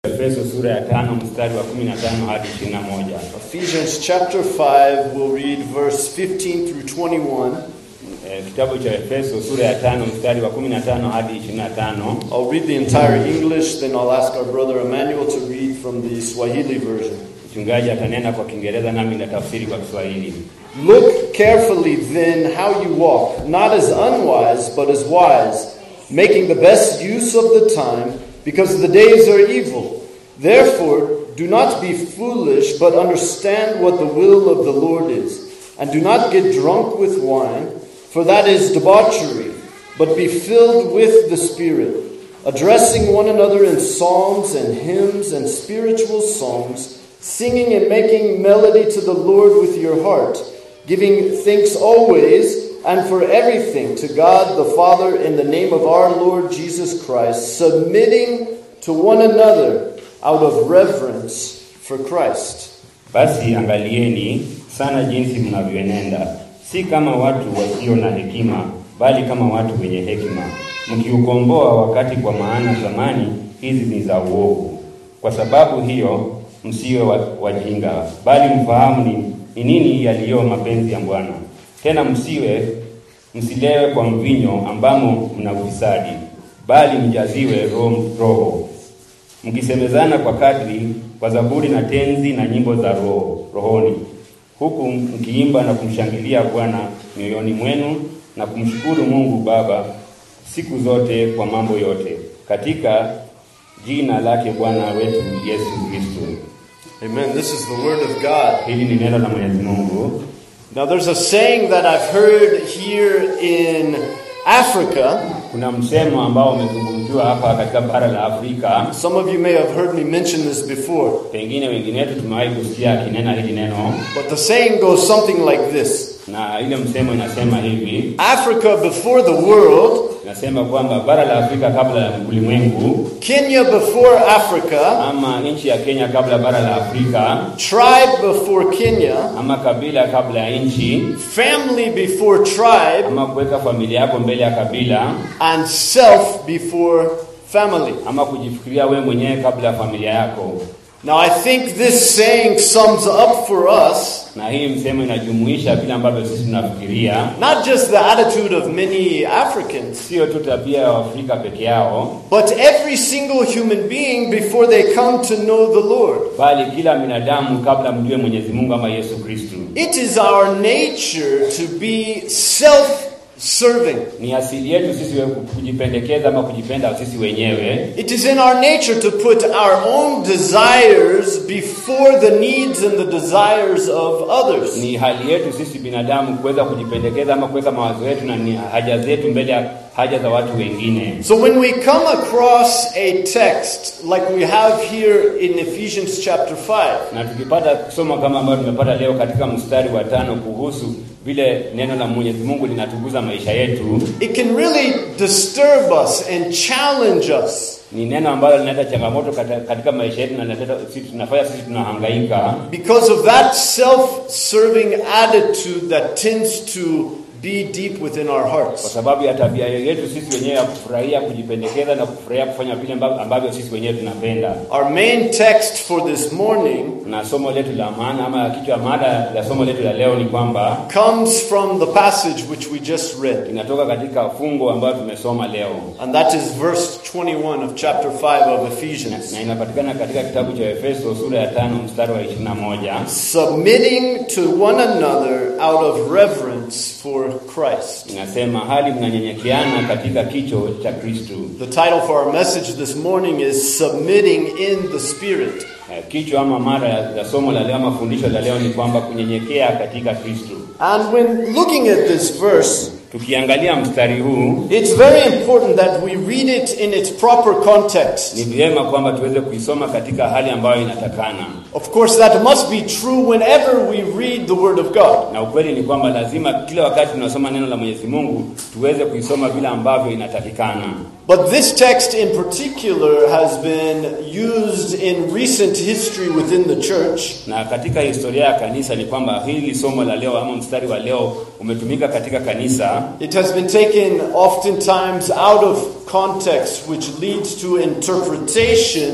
Efeso sura ya tano mstari wa 15 hadi 21. Ephesians chapter 5, we'll read verse 15 through 21. Eh, Kitabu cha Efeso sura ya tano mstari wa 15 hadi 25. I'll read the entire English, then I'll ask our brother Emmanuel to read from the Swahili version. Mchungaji atanena kwa Kiingereza nami nitatafsiri kwa Kiswahili. Look carefully then how you walk, not as unwise, but as wise, making the best use of the time, because the days are evil. Therefore, do not be foolish, but understand what the will of the Lord is. And do not get drunk with wine, for that is debauchery, but be filled with the Spirit, addressing one another in psalms and hymns and spiritual songs, singing and making melody to the Lord with your heart, giving thanks always and for everything to God the Father in the name of our Lord Jesus Christ, submitting to one another out of reverence for Christ. Basi angalieni sana jinsi mnavyoenenda, si kama watu wasio na hekima, bali kama watu wenye hekima, mkiukomboa wakati, kwa maana zamani hizi ni za uovu. Kwa sababu hiyo msiwe wa- wajinga, bali mfahamu ni, ni nini yaliyo mapenzi ya Bwana. Tena msiwe msilewe kwa mvinyo ambamo mna ufisadi, bali mjaziwe roho, roho mkisemezana kwa kadri kwa zaburi na tenzi na nyimbo za roho rohoni, huku mkiimba na kumshangilia Bwana mioyoni mwenu na kumshukuru Mungu Baba siku zote kwa mambo yote katika jina lake Bwana wetu Yesu Kristo. Amen. This is the Word of God. Hili ni neno la Mwenyezi Mungu. Now, there's a saying that I've heard here in Africa. Kuna msemo ambao umezungumziwa hapa katika bara la Afrika, Some of you may have heard me mention this before, pengine wengine wetu tumewahi kusikia akinena hili neno, but the saying goes something like this na ile msemo inasema hivi Africa before the world, Nasema kwamba bara la Afrika kabla ya ulimwengu Kenya before Africa, ama nchi ya Kenya kabla ya bara la Afrika tribe before Kenya, ama kabila kabla ya nchi family before tribe, ama kuweka familia yako mbele ya kabila and self before family. ama kujifikiria wewe mwenyewe kabla ya familia yako. Now, I think this saying sums up for us Na hii msemo inajumuisha vile ambavyo sisi tunafikiria, not just the attitude of many Africans, sio tu tabia ya Waafrika peke yao, but every single human being before they come to know the Lord. bali kila binadamu kabla mjue Mwenyezi Mungu ama Yesu Kristo. It is our nature to be self serving. Ni asili yetu sisi we- kujipendekeza ama kujipenda sisi wenyewe. It is in our nature to put our own desires before the needs and the desires of others. Ni hali yetu sisi binadamu kuweza kujipendekeza ama kuweka mawazo yetu na ni haja zetu mbele ya haja za watu wengine. So when we come across a text like we have here in Ephesians chapter 5, Na tukipata kusoma kama ambayo tumepata leo katika mstari wa tano kuhusu vile neno la Mwenyezi Mungu linatuguza maisha yetu, it can really disturb us and challenge us ni neno ambalo linaleta changamoto kata- katika maisha yetu na linaleta sisi tunafanya sisi tunahangaika because of that self-serving attitude that tends to be deep within our kwa hearts. sababu ya tabia yetu sisi wenyewe ya kufurahia kujipendekeza na kufurahia kufanya vile ambavyo, ambavyo sisi wenyewe tunapenda. Our main text for this morning Na somo letu la maana ama kichwa mada la somo letu la leo ni kwamba comes from the passage which we just read. inatoka katika fungo ambayo tumesoma leo And that is verse 21 of chapter 5 of na, Ephesians. na inapatikana katika kitabu cha Efeso sura ya tano mstari wa 21 Submitting to one another out of reverence for Christ. inasema hali mnanyenyekeana katika kicho cha Kristo. The title for our message this morning is Submitting in the Spirit. Eh, Kichwa ama mada ya ya somo la leo ama fundisho la leo ni kwamba kunyenyekea katika Kristo. And when looking at this verse, Tukiangalia mstari huu it's very important that we read it in its proper context. ni vyema kwamba tuweze kuisoma katika hali ambayo inatakana, Of course, that must be true whenever we read the Word of God. na ukweli ni kwamba lazima kila wakati tunasoma neno la Mwenyezi Mungu tuweze kuisoma vile ambavyo inatakikana. But this text in particular has been used in recent history within the church Na katika historia ya kanisa ni kwamba hili somo la leo ama mstari wa leo umetumika katika kanisa It has been taken oftentimes out of context, which leads to interpretations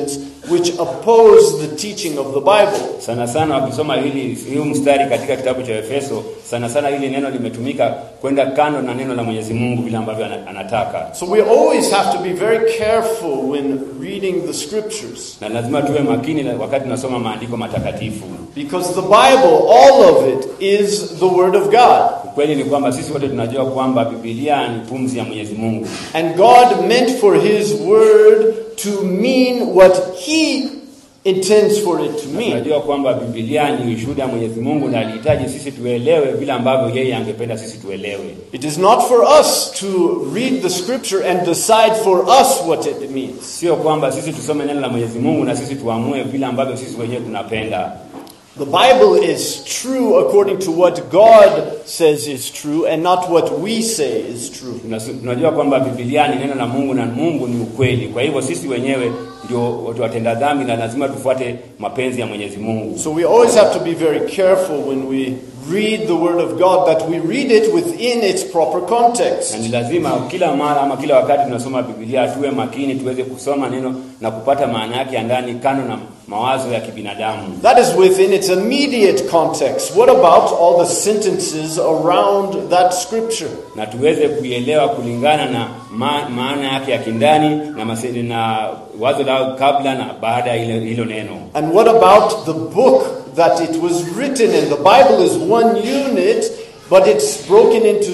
which oppose the teaching of the Bible. Sana sana wakisoma hili huu mstari katika kitabu cha Efeso, sana sana hili neno limetumika kwenda kando na neno la Mwenyezi Mungu vile ambavyo ana- anataka, So we always have to be very careful when reading the scriptures na lazima tuwe makini na- wakati tunasoma maandiko matakatifu. because the Bible, all of it, is the Word of God. Ukweli ni kwamba sisi wote tunajua kwamba Biblia ni pumzi ya Mwenyezi Mungu, And God meant for His Word to mean what He intends for it to mean. tunajua kwamba Biblia ni ushuhuda wa Mwenyezi Mungu na alihitaji sisi tuelewe vile ambavyo yeye angependa sisi tuelewe. It is not for us to read the scripture and decide for us what it means. Sio kwamba sisi tusome neno la Mwenyezi Mungu na sisi tuamue vile ambavyo sisi wenyewe tunapenda. The Bible is true according to what God says is true and not what we say is true. Tunas- Tunajua kwamba Biblia ni neno la Mungu na Mungu ni ukweli. Kwa hivyo sisi wenyewe ndio watu watenda dhambi na lazima tufuate mapenzi ya Mwenyezi Mungu. So we always have to be very careful when we read the Word of God that we read it within its proper Na context. ni lazima kila mara ama kila wakati tunasoma Biblia tuwe makini, tuweze kusoma neno na kupata maana yake ya ndani, kando na mawazo ya kibinadamu. That is within its immediate context. What about all the sentences around that scripture? na tuweze kuielewa kulingana na ma, maana yake ya kindani na, mase, na wazo lao kabla na baada ya ile- hilo neno. And what about the book that it was written in? The Bible is one unit, but it's broken into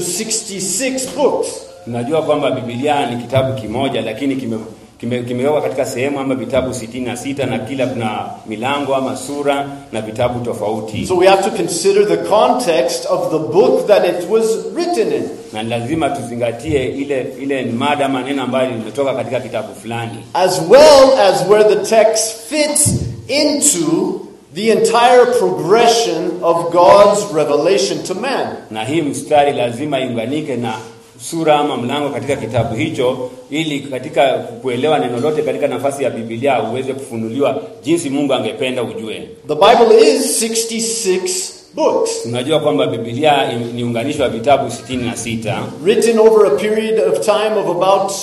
66 books. Tunajua kwamba Biblia ni kitabu kimoja, lakini kime kime- kimewekwa katika sehemu ama vitabu sitini na sita na kila kuna milango ama sura na vitabu tofauti, So we have to consider the context of the book that it was written in, na ni lazima tuzingatie ile ile mada ama neno ambayo limetoka katika kitabu fulani, as well as where the text fits into the entire progression of God's revelation to man. na hii mstari lazima iunganike na sura ama mlango katika kitabu hicho, ili katika kuelewa neno lote katika nafasi ya Biblia uweze kufunuliwa jinsi Mungu angependa ujue. The Bible is 66 books, Tunajua kwamba Biblia im- ni unganisho wa vitabu sitini na sita written over a period of time of about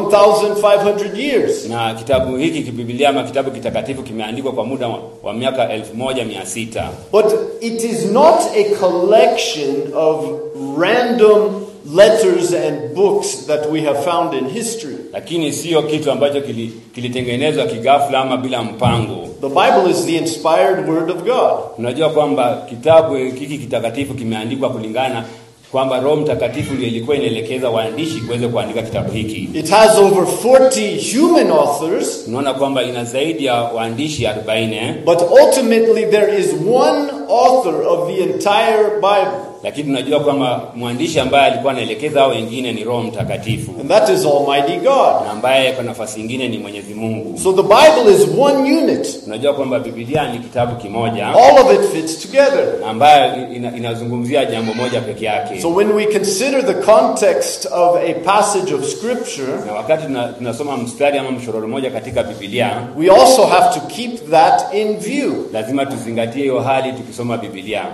1,500 years. na kitabu hiki kibiblia ama kitabu kitakatifu kimeandikwa kwa muda wa, wa miaka elfu moja mia sita But it is not a collection of random letters and books that we have found in history. lakini sio kitu ambacho kili- kilitengenezwa kigafla ama bila mpango. The Bible is the inspired Word of God. Tunajua kwamba kitabu hiki kitakatifu kimeandikwa kulingana kwamba Roho Mtakatifu ndiye ilikuwa inaelekeza waandishi kuweze kuandika kitabu hiki. It has over 40 human authors, Tunaona kwamba ina zaidi ya waandishi 40 but ultimately there is one author of the entire Bible, lakini tunajua kwamba mwandishi ambaye alikuwa anaelekeza hao wengine ni Roho Mtakatifu and that is Almighty God. na ambaye kwa nafasi nyingine ni Mwenyezi Mungu. So the Bible is one unit. Tunajua kwamba Biblia ni kitabu kimoja All of it fits together. na ambayo ina, inazungumzia jambo moja peke yake. So when we consider the context of a passage of Scripture, na wakati tuna- tunasoma mstari ama mshororo moja katika Biblia, we also have to keep that in view. lazima tuzingatie hiyo hali tukisoma Biblia.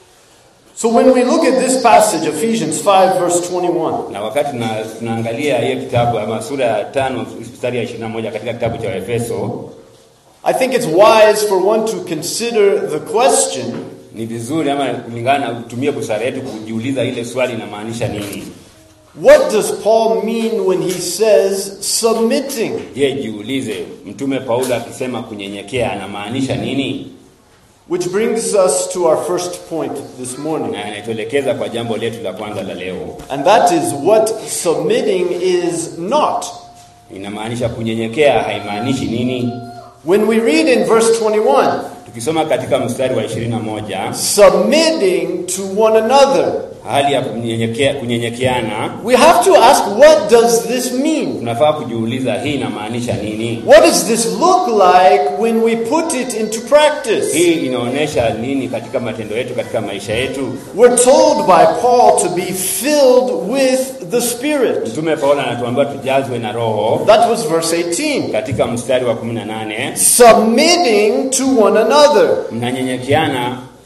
So when we look at this passage, Ephesians 5, verse 21, Na wakati tuna, tunaangalia hiyo kitabu ama sura ya tano mstari ya 21 katika kitabu cha Efeso, I think it's wise for one to consider the question ni vizuri ama kulingana na kutumia busara yetu kujiuliza ile swali inamaanisha nini. what does Paul mean when he says submitting? Je, jiulize mtume Paulo akisema kunyenyekea anamaanisha nini? Which brings us to our first point this morning. Na anatuelekeza kwa jambo letu la kwanza la leo, And that is what submitting is not. inamaanisha kunyenyekea haimaanishi nini? When we read in verse 21, Tukisoma katika mstari wa 21 submitting to one another, hali ya kunyenyekea, kunyenyekeana, we have to ask what does this mean? tunafaa kujiuliza hii inamaanisha nini? What does this look like when we put it into practice? Hii inaonyesha nini katika matendo yetu, katika maisha yetu? We're told by Paul to be filled with the Spirit. Mtume Paulo anatuambia tujazwe na Roho That was verse 18. katika mstari wa 18, Submitting to one another. mnanyenyekeana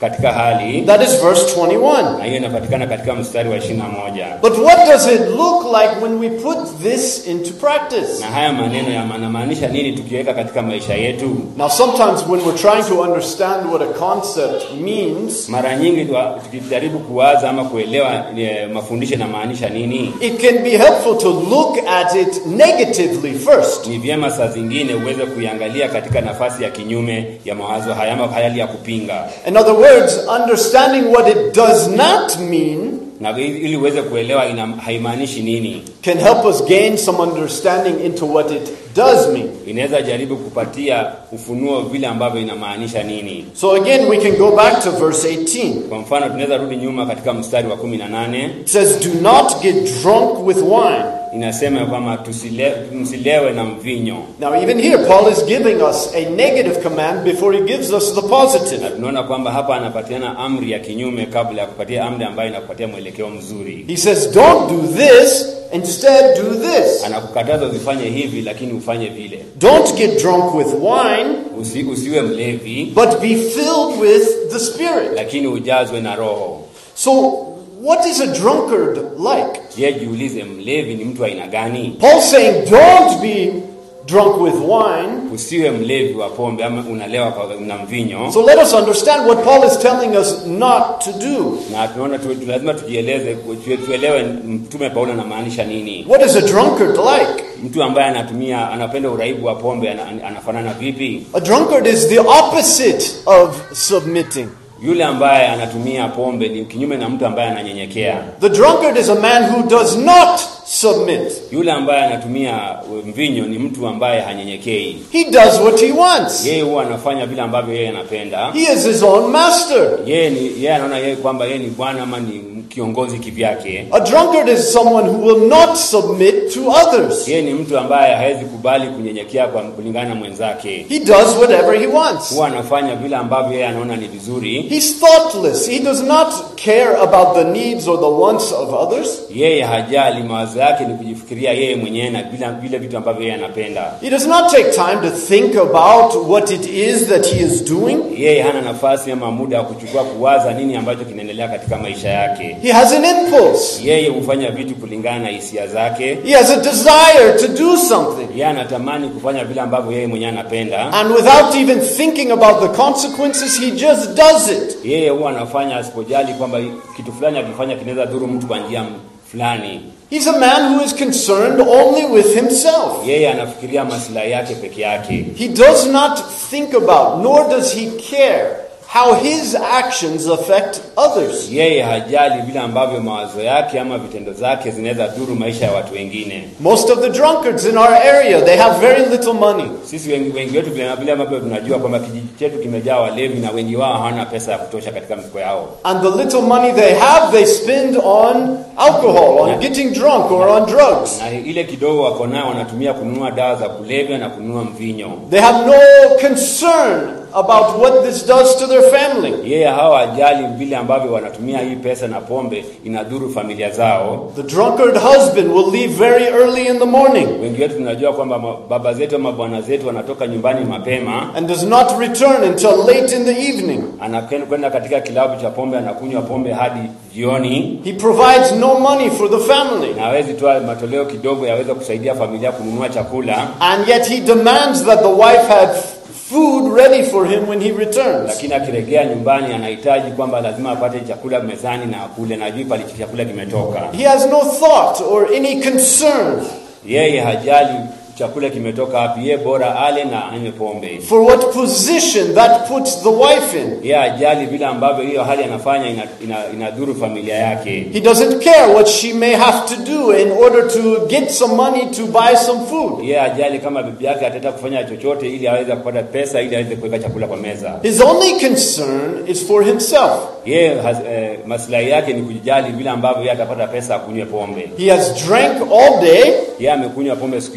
katika hali That is verse 21. na hiyo inapatikana katika mstari wa ishirini na moja But what does it look like when we put this into practice? na haya maneno yanamaanisha nini tukiweka katika maisha yetu Now, sometimes when we're trying to understand what a concept means, mara nyingi twa- tukijaribu kuwaza ama kuelewa e, mafundisho yanamaanisha nini it can be helpful to look at it negatively first. ni vyema saa zingine uweze kuiangalia katika nafasi ya kinyume ya mawazo haya ama hali ya kupinga In other words, understanding what it does not mean na ili ili uweze kuelewa ina, haimaanishi nini can help us gain some understanding into what it does mean. inaweza jaribu kupatia ufunuo vile ambavyo inamaanisha nini So, again, we can go back to verse 18. kwa mfano tunaweza rudi nyuma katika mstari wa kumi na nane It says, Do not get drunk with wine. inasema kwamba tusile, msilewe na mvinyo Now, even here, Paul is giving us a negative command before he gives us the positive. na tunaona kwamba hapa anapatiana amri ya kinyume kabla ya kupatia amri ambayo inakupatia mwelekeo mzuri He says, Don't do this, instead, do this. anakukataza usifanye hivi lakini ufanye vile Don't get drunk with wine, Usi, usiwe mlevi but be filled with the Spirit. lakini ujazwe na roho So, what is a drunkard like? je jiulize mlevi ni mtu wa aina gani Paul's saying, Don't be drunk with wine. usiwe mlevi wa pombe ama unalewa kwa- na mvinyo So, let us understand what Paul is telling us not to do. na tunaona tu, tu, lazima tujieleze tu, tuelewe mtume paulo anamaanisha nini What is a drunkard like? mtu ambaye anatumia anapenda uraibu wa pombe ana, anafanana vipi A drunkard is the opposite of submitting. yule ambaye anatumia pombe ni kinyume na mtu ambaye ananyenyekea The drunkard is a man who does not submit. yule ambaye anatumia mvinyo ni mtu ambaye hanyenyekei He does what he wants. yeye huwa anafanya vile ambavyo yeye anapenda He is his own master. yeye ni yeye anaona yeye kwamba yeye ni bwana ama ni kiongozi kivyake A drunkard is someone who will not submit to others. yeye ni mtu ambaye hawezi kubali kunyenyekea kwa kulingana na mwenzake He does whatever he wants. huwa anafanya vile ambavyo yeye anaona ni vizuri He's thoughtless. He does not care about the needs or the wants of others. yeye hajali mawazo yake ni kujifikiria yeye mwenyewe na vile vile vitu ambavyo yeye anapenda He does not take time to think about what it is that he is doing. yeye hana nafasi ama muda wa kuchukua kuwaza nini ambacho kinaendelea katika maisha yake He has an impulse. yeye hufanya vitu kulingana na hisia zake He has a desire to do something. yeye anatamani kufanya vile ambavyo yeye mwenyewe anapenda And without even thinking about the consequences, he just does it. yeye huwa anafanya asipojali kwamba kitu fulani akifanya kinaweza dhuru mtu kwa njia fulani He's a man who is concerned only with himself. yeye anafikiria maslahi yake peke yake He does not think about, nor does he care, how his actions affect others. yeye hajali vile ambavyo mawazo yake ama vitendo zake zinaweza dhuru maisha ya watu wengine Most of the drunkards in our area, they have very little money. sisi wengi, wengi wetu vile vile ambavyo tunajua kwamba kijiji chetu kimejaa walevi na wengi wao hawana pesa ya kutosha katika mifuko yao And the little money they have, they spend on alcohol, on getting drunk, or on drugs. na ile kidogo wako nayo wanatumia kununua dawa za kulevya na kununua mvinyo They have no concern about what this does to their family. yeye hawa hajali vile ambavyo wanatumia hii pesa na pombe inadhuru familia zao The drunkard husband will leave very early in the morning wengi wetu tunajua kwamba ma- baba zetu ama bwana zetu wanatoka nyumbani mapema and does not return until late in the evening. anakwenda kwenda katika kilabu cha pombe anakunywa pombe hadi jioni He provides no money for the family. na hawezi toa matoleo kidogo yaweza kusaidia familia kununua chakula And yet he demands that the wife have food ready for him when he returns. lakini akirejea nyumbani anahitaji kwamba lazima apate chakula mezani na akule na ajui pale chakula kimetoka He has no thought or any concern yeye hajali chakula kimetoka wapi yeye bora ale na anywe pombe for what position that puts the wife in. yeye hajali vile ambavyo hiyo hali anafanya ina, ina, inadhuru familia yake He doesn't care what she may have to do in order to get some money to buy some food. yeye hajali kama bibi yake ataenda kufanya chochote ili aweze kupata pesa ili aweze kuweka chakula kwa meza His only concern is for himself. yeye has- eh, maslahi yake ni kujali vile ambavyo yeye atapata pesa akunywe pombe He has drank all day yeye amekunywa pombe siku yote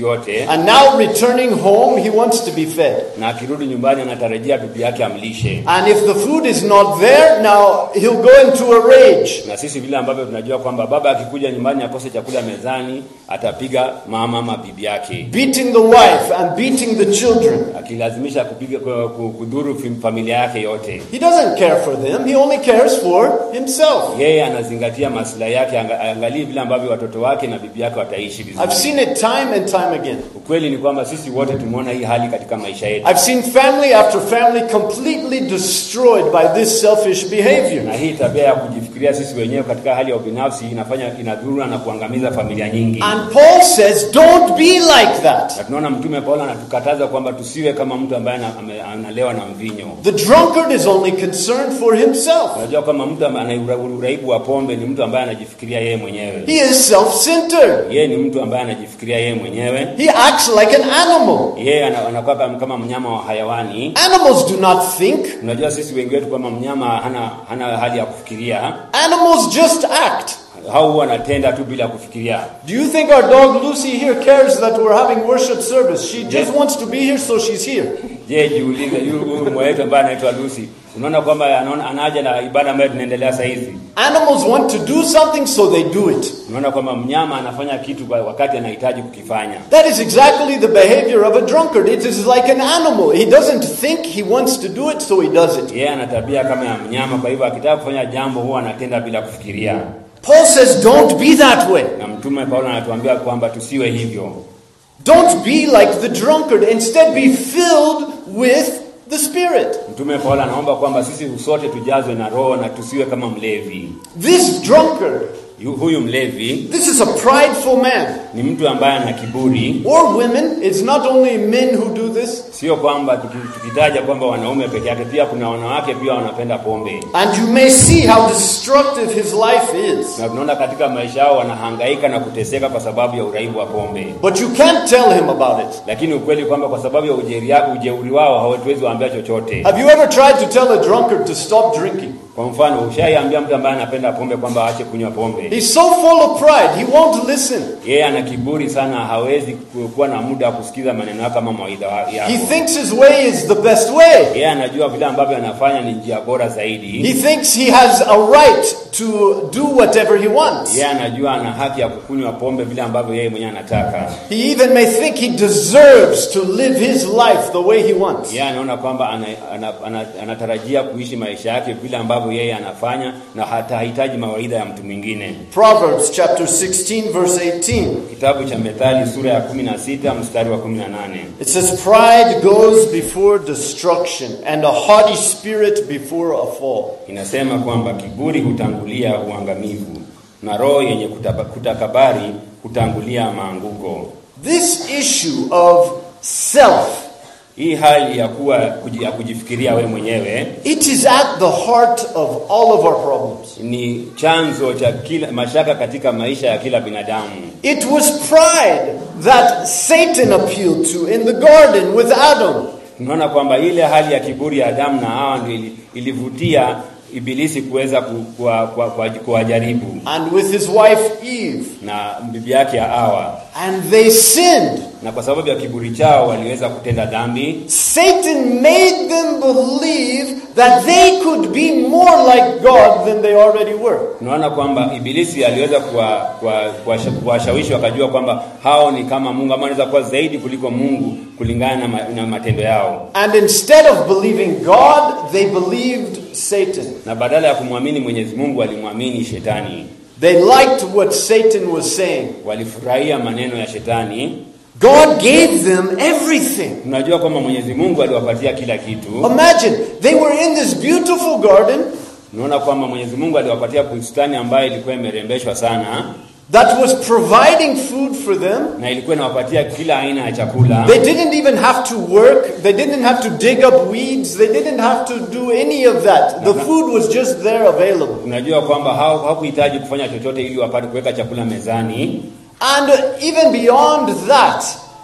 And now returning home, he wants to be fed. na akirudi nyumbani anatarajia bibi yake amlishe. And if the food is not there, now he'll go into a rage. Na sisi vile ambavyo tunajua kwamba baba akikuja nyumbani akose chakula mezani, atapiga mama ama bibi yake, Beating the wife and beating the children. akilazimisha kupiga ku- ku- kudhuru fam- familia yake yote. He doesn't care for them, he only cares for himself. Yeye anazingatia maslahi yake, anga- angalie vile ambavyo watoto wake na bibi yake wataishi I've vizuri. seen it time and time again. Ukweli ni kwamba sisi wote tumeona hii hali katika maisha yetu, I've seen family after family completely destroyed by this selfish behavior. na hii tabia ya kujifikiria sisi wenyewe katika hali ya ubinafsi inafanya inadhuru na kuangamiza familia nyingi. And Paul says, don't be like that. Na tunaona Mtume Paulo anatukataza kwamba tusiwe kama mtu ambaye ana- ame- analewa na mvinyo. The drunkard is only concerned for himself. Unajua kama mtu ambaye ana ura- uraibu wa pombe ni mtu ambaye anajifikiria yeye mwenyewe. He is self-centered. Yeye ni mtu ambaye anajifikiria yeye mwenyewe. He acts like an animal. Yeye ana- anakuwa kama kama mnyama wa hayawani. Animals do not think. Unajua sisi wengi wetu kama mnyama hana hana hali ya kufikiria, Animals just act. hao huwa anatenda tu bila kufikiria. Do you think our dog Lucy here cares that we're having worship service? She just wants to be here, so she's here. Je, jiulize yu- huyu mbwa wetu ambaye anaitwa Lucy, unaona kwamba anaona anaja na ibada ambayo tunaendelea saa hizi. Animals want to do something, so they do it. Unaona kwamba mnyama anafanya kitu kwa wakati anahitaji kukifanya. That is exactly the behavior of a drunkard. It is like an animal. He doesn't think, he wants to do it, so he does it. Yeye ana tabia kama ya mnyama, kwa hivyo akitaka kufanya jambo huwa anatenda bila kufikiria. Paul says, don't be that way. Na mtume Paulo anatuambia kwamba tusiwe hivyo. Don't be like the drunkard. Instead, be filled with the Spirit. Mtume Paulo anaomba kwamba sisi sote tujazwe na Roho na tusiwe kama mlevi. This drunkard, Yu- Huyu mlevi this is a prideful man. ni mtu ambaye ana kiburi. Or women, it's not only men who do this. Sio kwamba tuki- tukitaja kwamba wanaume peke yake, pia kuna wanawake pia wanapenda pombe, And you may see how destructive his life is. na tunaona katika maisha yao wanahangaika na kuteseka kwa sababu ya uraibu wa pombe. But you can't tell him about it. Lakini ukweli kwamba kwa sababu ya ujeri, ujeuri wao hawatuwezi waambia chochote. Have you ever tried to tell a drunkard to stop drinking? Kwa mfano, ushaiambia mtu ambaye anapenda pombe kwamba aache kunywa pombe, He's so full of pride, he won't listen. yeye ana kiburi sana, hawezi ku- kuwa na muda wa kusikiza maneno yako ama mawaidha wa- He yako. thinks his way is the best way. Yeye anajua vile ambavyo anafanya ni njia bora He zaidi. thinks he has a right to do whatever he wants. Yeye anajua ana haki ya kukunywa pombe vile ambavyo yeye mwenyewe anataka. He even may think he deserves to live his life the way he wants. Yeye anaona kwamba ana, ana, ana, anatarajia kuishi maisha yake vile ambavyo yeye anafanya na hatahitaji mawaidha ya mtu mwingine. Proverbs chapter 16, verse 18. Kitabu cha Methali sura ya 16 mstari wa 18 It says, Pride goes before destruction, and a haughty spirit before a fall. inasema kwamba kiburi hutangulia uangamivu na roho yenye kutaba- kutakabari hutangulia maanguko. This issue of self, Hii hali ya kuwa kuji- ya kujifikiria we mwenyewe it is at the heart of all of our problems. ni chanzo cha kila mashaka katika maisha ya kila binadamu. It was pride that Satan appealed to in the garden with Adam. Tunaona kwamba ile hali ya kiburi ya Adamu na Hawa ndio ili- ilivutia Ibilisi kuweza ku- kuwa- kuwa- kuwa- kuwajaribu and with his wife Eve. na bibi yake ya Hawa, And they sinned. na kwa sababu ya kiburi chao waliweza kutenda dhambi. Satan made them believe that they could be more like God than they already were. Tunaona kwamba Ibilisi aliweza kuwa- kuwa- kuwasha- kuwashawishi wakajua kwamba hao ni kama Mungu ama wanaweza kuwa zaidi kuliko Mungu kulingana na, ma, na matendo yao, And instead of believing God, they believed Satan. na badala ya kumwamini Mwenyezi Mungu walimwamini Shetani. They liked what Satan was saying. Walifurahia maneno ya Shetani. God gave them everything. Tunajua kwamba Mwenyezi Mungu aliwapatia kila kitu. Imagine, they were in this beautiful garden Tunaona kwamba Mwenyezi Mungu aliwapatia bustani ambayo ilikuwa imerembeshwa sana that was providing food for them. na ilikuwa inawapatia kila aina ya chakula. They didn't even have to work. They didn't have to dig up weeds. They didn't have to do any of that. The food was just there available. Tunajua kwamba hao hawakuhitaji kufanya chochote ili wapate kuweka chakula mezani, And even beyond that,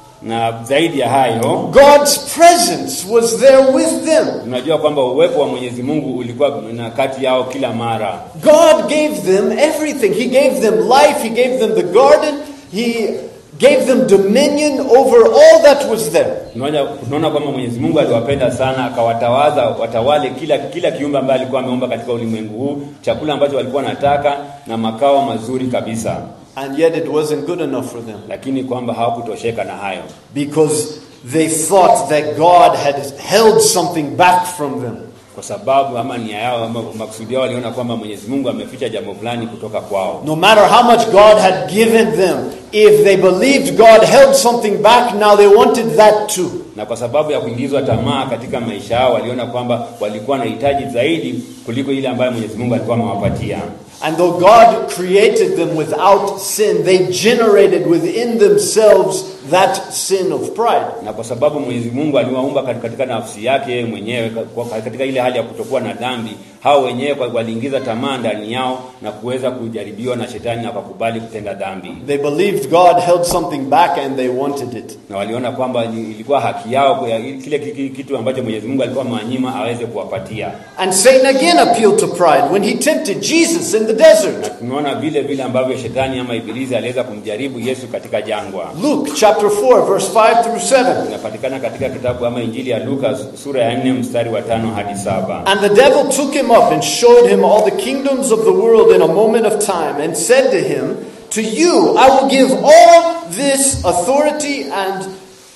na zaidi ya hayo God's presence was there with them. tunajua kwamba uwepo wa Mwenyezi Mungu ulikuwa na kati yao kila mara. God gave them everything. He gave them life. He gave them the garden. He gave them dominion over all that was there. Tunaona tunaona kwamba Mwenyezi Mungu aliwapenda sana, akawatawaza watawale kila kila kiumbe ambaye alikuwa ameomba katika ulimwengu huu, chakula ambacho walikuwa wanataka na makao mazuri kabisa, And yet it wasn't good enough for them lakini kwamba hawakutosheka na hayo, because they thought that God had held something back from them. kwa sababu ama nia yao ama makusudi yao waliona kwamba Mwenyezi Mungu ameficha jambo fulani kutoka kwao. No matter how much God had given them, if they believed God held something back, now they wanted that too. na kwa sababu ya kuingizwa tamaa katika maisha yao waliona kwamba walikuwa na hitaji zaidi kuliko ile ambayo Mwenyezi Mungu alikuwa amewapatia. And though God created them without sin, they generated within themselves that sin of pride. Na kwa sababu Mwenyezi Mungu aliwaumba kat- katika nafsi yake yeye mwenyewe kwa- kwa- katika ile hali ya kutokuwa na dhambi, hao wenyewe kwa- waliingiza tamaa ndani yao na kuweza kujaribiwa na shetani na wakakubali kutenda dhambi, They believed God held something back and they wanted it. na waliona kwamba ni- ilikuwa haki yao kwa kile ki- ki- kitu ambacho Mwenyezi Mungu alikuwa amewanyima aweze kuwapatia. And Satan again appealed to pride when he tempted Jesus in the Na desert. tumeona vile vile ambavyo shetani ama ibilisi aliweza kumjaribu Yesu katika jangwa. Luke chapter 4, verse 5 through 7. inapatikana katika kitabu ama injili ya Luka sura ya 4 mstari wa tano hadi saba. And the devil took him up and showed him all the kingdoms of the world in a moment of time, and said to him, To you I will give all this authority and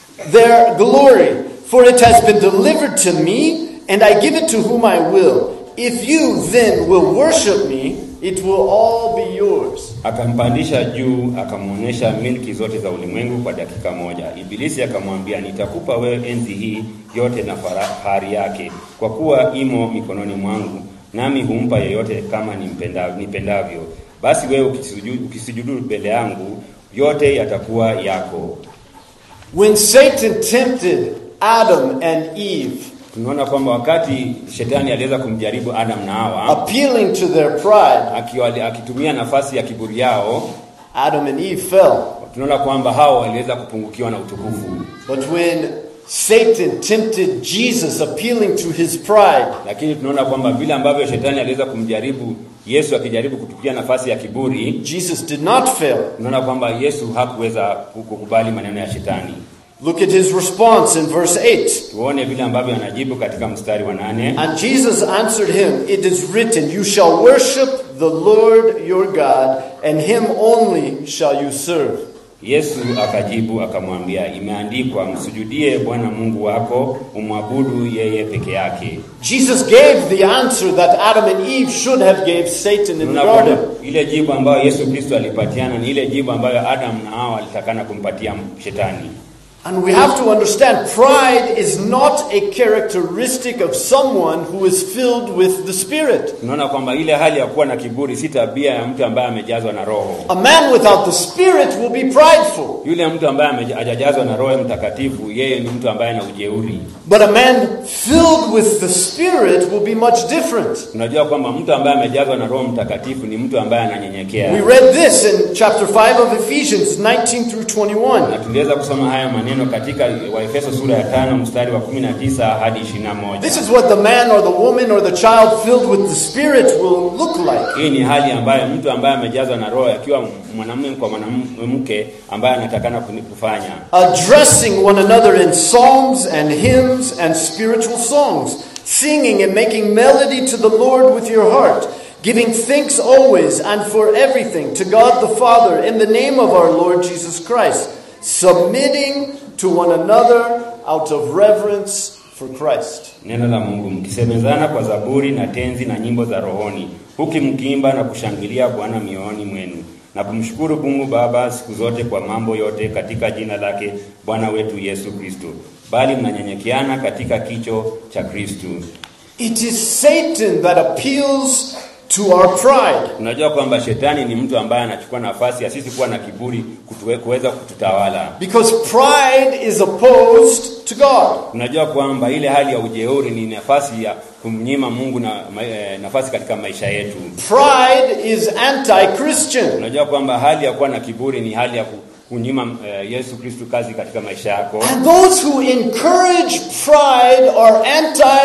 their glory, for it has been delivered to me, and I give it to whom I will. If you then will worship me, it will all be yours. Akampandisha juu akamwonyesha milki zote za ulimwengu kwa dakika moja. Ibilisi akamwambia, nitakupa wewe enzi hii yote na fahari yake, kwa kuwa imo mikononi mwangu, nami humpa yeyote kama nimpenda- nipendavyo. Basi wewe ukisujudu, ukisujudu mbele yangu, yote yatakuwa yako. When Satan tempted Adam and Eve, Tunaona kwamba wakati shetani aliweza kumjaribu Adam na Hawa appealing to their pride, akiwa akitumia nafasi ya kiburi yao, Adam and Eve fell. tunaona kwamba hao waliweza kupungukiwa na utukufu. But when Satan tempted Jesus, appealing to his pride, Lakini tunaona kwamba vile ambavyo shetani aliweza kumjaribu Yesu akijaribu kutukia nafasi ya kiburi, Jesus did not fail. tunaona kwamba Yesu hakuweza kukubali maneno ya shetani. Look at his response in verse 8. Tuone vile ambavyo anajibu katika mstari wa nane. And Jesus answered him, It is written, You shall worship the Lord your God, and him only shall you serve. Yesu akajibu akamwambia, imeandikwa, msujudie Bwana Mungu wako, umwabudu yeye peke yake. Jesus gave the answer that Adam and Eve should have gave Satan in the Tunaona kwamba garden. ile jibu ambayo Yesu Kristo alipatiana ni ile jibu ambayo Adam na Hawa alitakana kumpatia shetani. And we have to understand pride is not a characteristic of someone who is filled with the Spirit. Tunaona kwamba ile hali ya kuwa na kiburi si tabia ya mtu ambaye amejazwa na Roho. A man without the Spirit will be prideful. Yule mtu ambaye ameja- hajajazwa na Roho Mtakatifu, yeye ni mtu ambaye ana ujeuri. But a man filled with the Spirit will be much different. Tunajua kwamba mtu ambaye amejazwa na Roho Mtakatifu ni mtu ambaye ananyenyekea. We read this in chapter 5 of Ephesians 19 through 21. Na tuliweza kusoma haya maneno katika Waefeso sura ya tano mstari wa 19 hadi 21. This is what the man or the woman or the child filled with the Spirit will look like. Hii ni hali ambayo mtu ambaye amejazwa na Roho akiwa mwanamume kwa mwanamke ambaye anatakana kuni- kufanya Addressing one another in psalms and hymns and spiritual songs, singing and making melody to the Lord with your heart, giving thanks always and for everything to God the Father in the name of our Lord Jesus Christ, submitting to one another out of reverence for Christ. neno la Mungu, mkisemezana kwa zaburi na tenzi na nyimbo za rohoni, huku mkiimba na kushangilia Bwana mioyoni mwenu, na kumshukuru Mungu Baba siku zote kwa mambo yote katika jina lake Bwana wetu Yesu Kristo, bali mnanyenyekeana katika kicho cha Kristo. It is Satan that appeals to our pride. Unajua kwamba shetani ni mtu ambaye anachukua nafasi ya sisi kuwa na kiburi kutuwe- kuweza kututawala. Because pride is opposed to God. Unajua kwamba ile hali ya ujeuri ni nafasi ya kumnyima Mungu na ma- eh, nafasi katika maisha yetu. Pride is anti Christian. Unajua kwamba hali ya kuwa na kiburi ni hali ya ku- kunyima eh, Yesu Kristo kazi katika maisha yako, And those who encourage pride are anti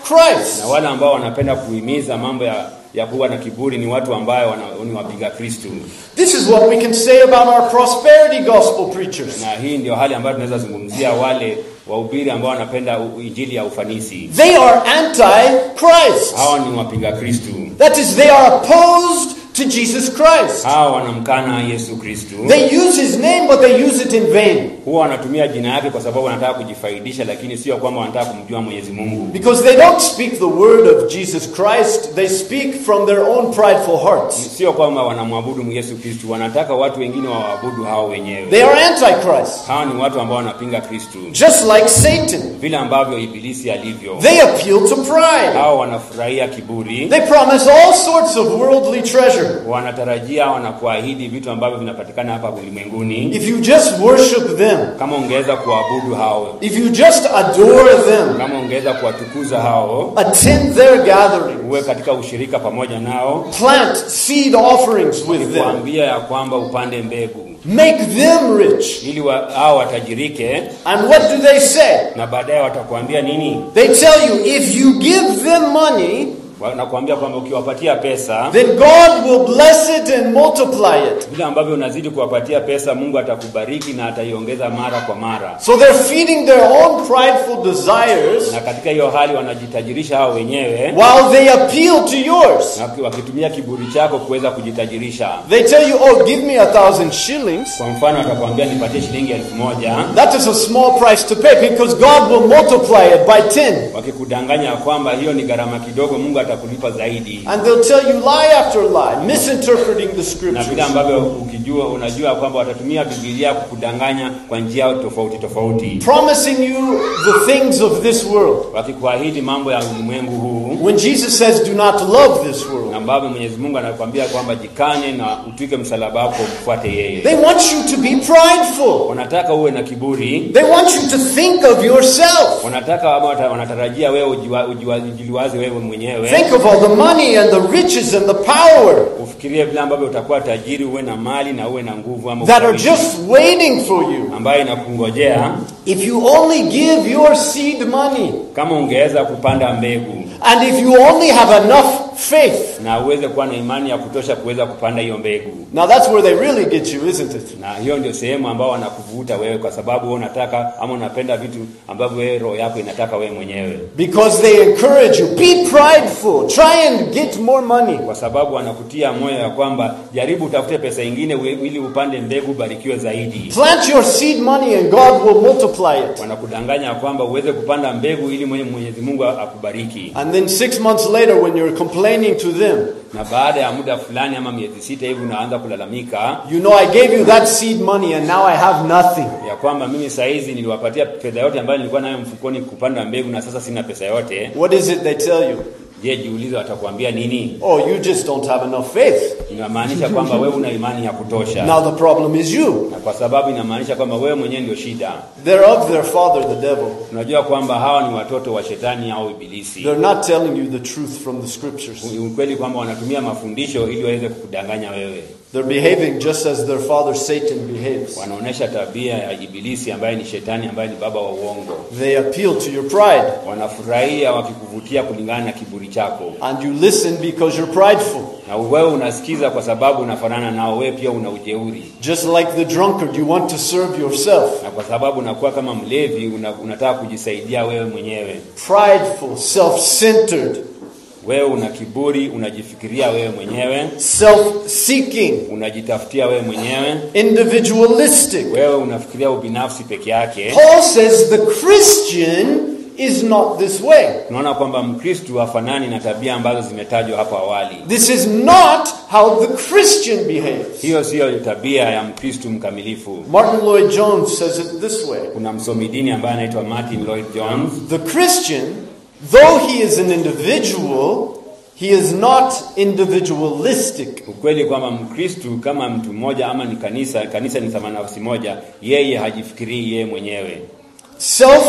Christ. na wale ambao wanapenda kuhimiza mambo ya, ya kuwa na kiburi ni watu ambayo wana, ni wapiga Kristu, This is what we can say about our prosperity gospel preachers. na hii ndio hali ambayo tunaweza zungumzia wale wahubiri ambao wanapenda u- injili ya ufanisi. They are anti-Christ. Hawa ni wapinga Kristu, That is, they are opposed to Jesus Christ. hawa wanamkana Yesu Kristu. They use his name, but they use it in vain. Huwa wanatumia jina yake kwa sababu wanataka kujifaidisha, lakini sio kwamba wanataka kumjua Mwenyezi Mungu, Because they don't speak the word of Jesus Christ, they speak from their own prideful hearts. sio kwamba wanamwabudu Yesu Kristu, wanataka watu wengine wawaabudu hao wenyewe. They are antichrist, Hawa ni watu ambao wanapinga Kristu, just like Satan. vile ambavyo Ibilisi alivyo. They appeal to pride. Hao wanafurahia kiburi, They promise all sorts of worldly treasure. wanatarajia wanakuahidi vitu ambavyo vinapatikana hapa ulimwenguni. If you just worship them, Kama ungeweza kuabudu hao, if you just adore them, kama ungeweza kuwatukuza hao, attend their gathering, uwe katika ushirika pamoja nao, plant seed offerings with them, kuambia ya kwamba upande mbegu make them rich. ili wa, hao watajirike, And what do they say? na baadaye watakuambia nini? They tell you if you give them money, Wanakuambia kwamba ukiwapatia pesa then God will bless it and multiply it. vile ambavyo unazidi kuwapatia pesa, Mungu atakubariki na ataiongeza mara kwa mara. So they're feeding their own prideful desires Na katika hiyo hali wanajitajirisha hao wenyewe, while they appeal to yours. na waki- wakitumia kiburi chako kuweza kujitajirisha. They tell you, oh, give me a thousand shillings. Kwa mfano, atakwambia nipatie shilingi elfu moja That is a small price to pay because God will multiply it by 10. wakikudanganya ya kwamba hiyo ni gharama kidogo, Mungu atakulipa zaidi, And they'll tell you lie after lie, misinterpreting the na vile scriptures. ambavyo ukijua, unajua kwamba watatumia Biblia kukudanganya kwa njia tofauti tofauti, Promising you the things of this world. wakikuahidi mambo ya ulimwengu huu When Jesus says, do not love this world, na ambavyo Mwenyezi Mungu anakuambia kwamba jikane na utwike msalaba wako umfuate yeye. they want you to be prideful. Wanataka uwe na kiburi, They want you to think of yourself. wanataka ama wata- wanatarajia wewe ujiwa- ujiwa- ujiliwaze wewe mwenyewe, Think of all the money and the riches and the power ufikirie vile ambavyo utakuwa tajiri, uwe na mali na uwe na nguvu ama that are ushawishi just waiting for you. ambayo inakungojea If you only give your seed money kama ungeweza kupanda mbegu and if you only have enough faith. na uweze kuwa na imani ya kutosha kuweza kupanda hiyo mbegu. Now that's where they really get you, isn't it? Na hiyo ndio sehemu ambao wanakuvuta wewe, kwa sababu wewe unataka ama unapenda vitu ambavyo wewe roho yako inataka wewe mwenyewe, Because they encourage you, be prideful, try and get more money. kwa sababu wanakutia moyo ya kwamba jaribu utafute pesa ingine ue- ili upande mbegu ubarikiwe zaidi. Plant your seed money and God will multiply it. Wanakudanganya ya kwamba uweze kupanda mbegu ili mwenye Mwenyezi Mungu akubariki, And then six months later, when you're complaining to them, na baada ya muda fulani ama miezi sita hivi unaanza kulalamika you know, I gave you that seed money and now I have nothing. ya kwamba mimi saa hizi niliwapatia fedha yote ambayo nilikuwa nayo mfukoni kupanda mbegu na sasa sina pesa yote. What is it they tell you? Je, jiulize watakwambia nini? Oh, you just don't have enough faith. Inamaanisha kwamba wewe una imani ya kutosha, Now the problem is you. na kwa sababu inamaanisha kwamba wewe mwenyewe ndio shida. They're of their father, the devil. Unajua kwamba hawa ni watoto wa shetani au ibilisi. They're not telling you the truth from the scriptures. Ni ukweli kwamba wanatumia mafundisho ili waweze kukudanganya wewe. They're behaving just as their father Satan behaves. Wanaonyesha tabia ya ibilisi ambaye ni shetani, ambaye ni baba wa uongo. They appeal to your pride, Wanafurahia wakikuvutia kulingana na kiburi chako, and you listen because you're prideful. na wewe unasikiza kwa sababu unafanana nao. Wewe pia una ujeuri, Just like the drunkard, you want to serve yourself. na kwa sababu unakuwa kama mlevi, una, unataka kujisaidia wewe mwenyewe. Prideful, self centered, Wewe una kiburi, unajifikiria wewe mwenyewe, self seeking, unajitafutia wewe mwenyewe, individualistic. wewe unafikiria ubinafsi peke yake. Paul says the Christian is not this way. Tunaona kwamba Mkristu hafanani na tabia ambazo zimetajwa hapo awali. This is not how the Christian behaves. Hiyo siyo tabia ya Mkristu mkamilifu. Martin Lloyd Jones says it this way Kuna msomi dini ambaye anaitwa Martin Lloyd Jones. The Christian, though he is an individual, he is not individualistic. Ukweli kwamba Mkristu kama mtu mmoja ama ni kanisa, kanisa ni sama nafsi moja, yeye hajifikirii yeye mwenyewe. Self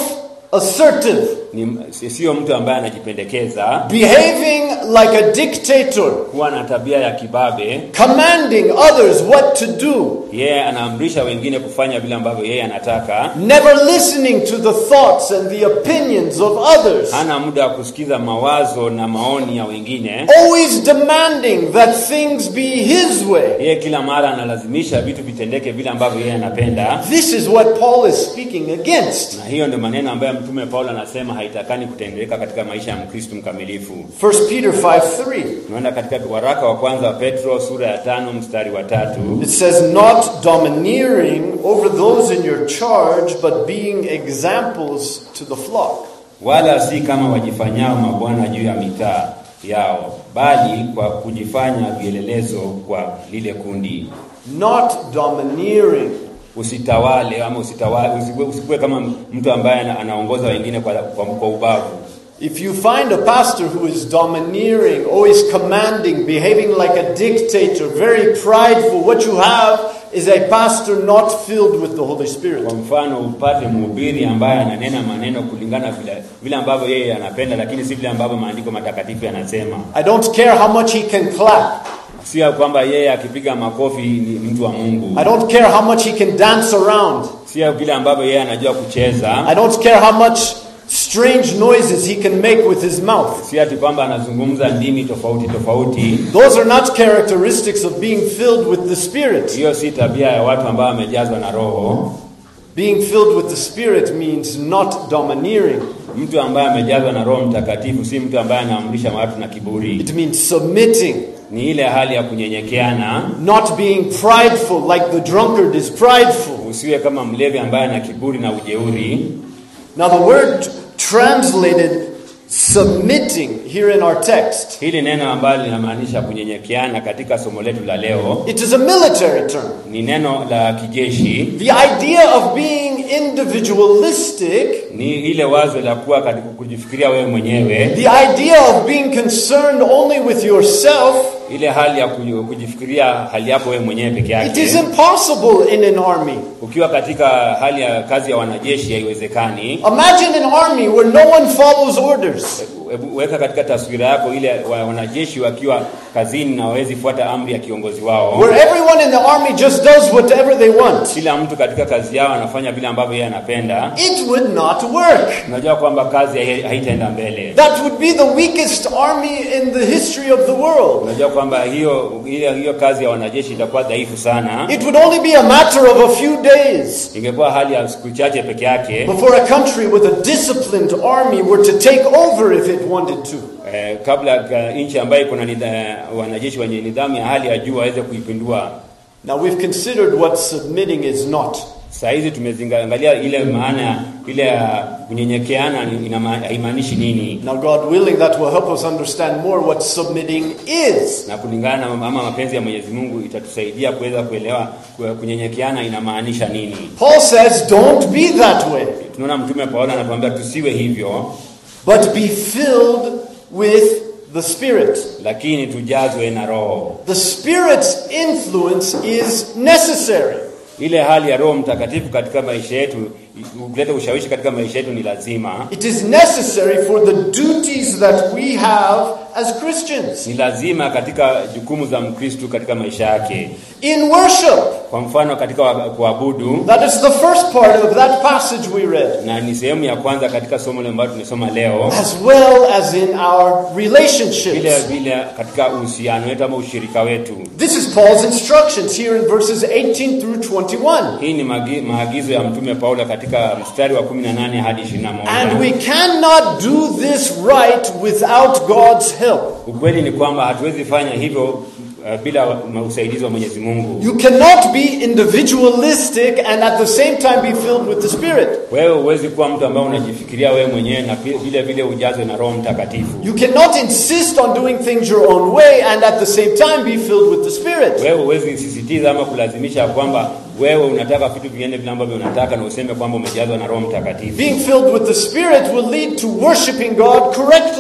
assertive, ni sio mtu ambaye anajipendekeza, behaving like a dictator, kuwa na tabia ya kibabe. commanding others what to do, Yeye anaamrisha wengine kufanya vile ambavyo yeye anataka. never listening to the thoughts and the opinions of others, Hana muda wa kusikiza mawazo na maoni ya wengine. always demanding that things be his way. Yeye kila mara analazimisha vitu vitendeke vile ambavyo yeye anapenda, This is what Paul is speaking against. na hiyo ndio maneno ambayo Mtume Paulo anasema haitakani kutendeka katika maisha ya Mkristo mkamilifu. 1 Peter 5 3. Tunaenda katika waraka wa kwanza wa Petro sura ya tano mstari wa tatu. It says, Not domineering over those in your charge, but being examples to the flock. wala si kama wajifanyao mabwana juu ya mitaa yao, bali kwa kujifanya vielelezo kwa lile kundi. Not domineering. Usitawale ama usitawale, usikuwe, usikuwe kama mtu ambaye ana- anaongoza wengine kwa, kwa, kwa ubavu. If you find a pastor who is domineering, always commanding, behaving like a dictator, very prideful, what you have is a pastor not filled with the Holy Spirit. Kwa mfano, upate mhubiri ambaye ananena maneno kulingana vile, vile ambavyo yeye anapenda, lakini si vile ambavyo maandiko matakatifu yanasema. I don't care how much he can clap. Sio kwamba yeye akipiga makofi ni mtu wa Mungu, I don't care how much he can dance around. sio vile ambavyo yeye anajua kucheza, I don't care how much strange noises he can make with his mouth. sio ati kwamba anazungumza ndimi tofauti tofauti. Those are not characteristics of being filled with the Spirit. Hiyo si tabia ya watu ambao wamejazwa na Roho. Being filled with the Spirit means not domineering. Mtu ambaye amejazwa na Roho Mtakatifu si mtu ambaye anaamrisha watu na kiburi. It means submitting, Ni ile hali ya kunyenyekeana. not being prideful like the drunkard is prideful. Usiwe kama mlevi ambaye ana kiburi na ujeuri. Now, the word translated submitting here in our text, Hili neno ambalo linamaanisha kunyenyekeana katika somo letu la leo it is a military term. ni neno la kijeshi. The idea of being individualistic, Ni ile wazo la kuwa katika kujifikiria wewe mwenyewe, the idea of being concerned only with yourself, ile hali ya kuji- kujifikiria hali yako wewe mwenyewe peke it is yake. impossible in an army. Ukiwa katika hali ya kazi ya wanajeshi haiwezekani. Imagine an army where no one follows orders. Hebu weka katika taswira yako ile wa- wanajeshi wakiwa kazini na hawezi fuata amri ya kiongozi wao. Where everyone in the army just does whatever they want. Kila mtu katika kazi yao anafanya vile ambavyo yeye anapenda. It would not work. Unajua kwamba kazi hai- haitaenda mbele. That would be the weakest army in the history of the world. Unajua kwamba hiyo hiyo, hiyo kazi ya wanajeshi itakuwa dhaifu sana. It would only be a matter of a few days Ingekuwa hali ya siku chache peke yake before a country with a disciplined army were to take over if it wanted to. eh, kabla ka- nchi ambayo iko na nidha- wanajeshi wenye nidhamu ya hali ya juu waweze kuipindua. Now we've considered what submitting is not. Saa hizi tumezingalia ile maana ile ya kunyenyekeana ni- ina- haimaanishi nini. Now, God willing, that will help us understand more what submitting is. na kulingana na ama mapenzi ya Mwenyezi Mungu itatusaidia kuweza kuelewa ku- kunyenyekeana inamaanisha nini. Paul says, don't be that way, Tunaona Mtume Paulo anatuambia tusiwe hivyo, but be filled with the Spirit. lakini tujazwe na Roho. The Spirit's influence is necessary. Ile hali ya Roho Mtakatifu katika maisha yetu, i- kuleta ushawishi katika maisha yetu ni lazima. It is necessary for the duties that we have as Christians. Ni lazima katika jukumu za Mkristu katika maisha yake. In worship, Kwa mfano katika wa- kuabudu, that is the first part of that passage we read, na ni sehemu ya kwanza katika somo ambalo tumesoma leo, as well as in our vile relationships. vile katika uhusiano wetu ama ushirika wetu. This is Paul's instructions here in verses 18 through 21. Hii ni magi- maagizo ya Mtume Paulo katika mstari wa 18 hadi 21. And we cannot do this right without God's help. Ukweli ni kwamba hatuwezi fanya hivyo uh, bila ma- usaidizi wa Mwenyezi Mungu. You cannot be individualistic and at the same time be filled with the Spirit. Wewe huwezi kuwa mtu ambaye unajifikiria wewe mwenyewe na pi- vile vile ujazwe na Roho Mtakatifu. You cannot insist on doing things your own way and at the same time be filled with the Spirit. Wewe huwezi sisitiza ama kulazimisha kwamba wewe unataka vitu viende vile ambavyo unataka na useme kwamba umejazwa na Roho Mtakatifu. Being filled with the Spirit will lead to worshiping God correctly.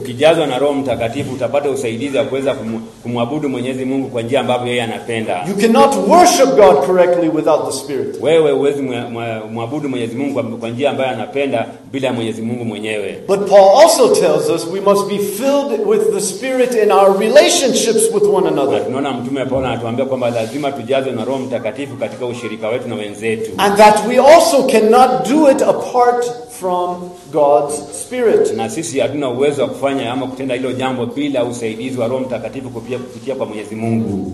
ukijazwa na Roho Mtakatifu utapata usaidizi wa kuweza kumu- kumwabudu Mwenyezi Mungu kwa njia ambavyo yeye anapenda. You cannot worship God correctly without the Spirit. Wewe huwezi mwa- mwa- mwabudu Mwenyezi Mungu kwa- kwa njia ambayo anapenda bila ya Mwenyezi Mungu mwenyewe. But Paul also tells us we must be filled with the Spirit in our relationships with one Na another. tunaona Mtume Paulo anatuambia kwamba lazima tujazwe na Roho Mtakatifu katika ushirika wetu na wenzetu, And that we also cannot do it apart from God's Spirit. na sisi hatuna uwezo wa kufanya ama kutenda hilo jambo bila usaidizi wa Roho Mtakatifu kupitia, kupitia kwa Mwenyezi Mungu.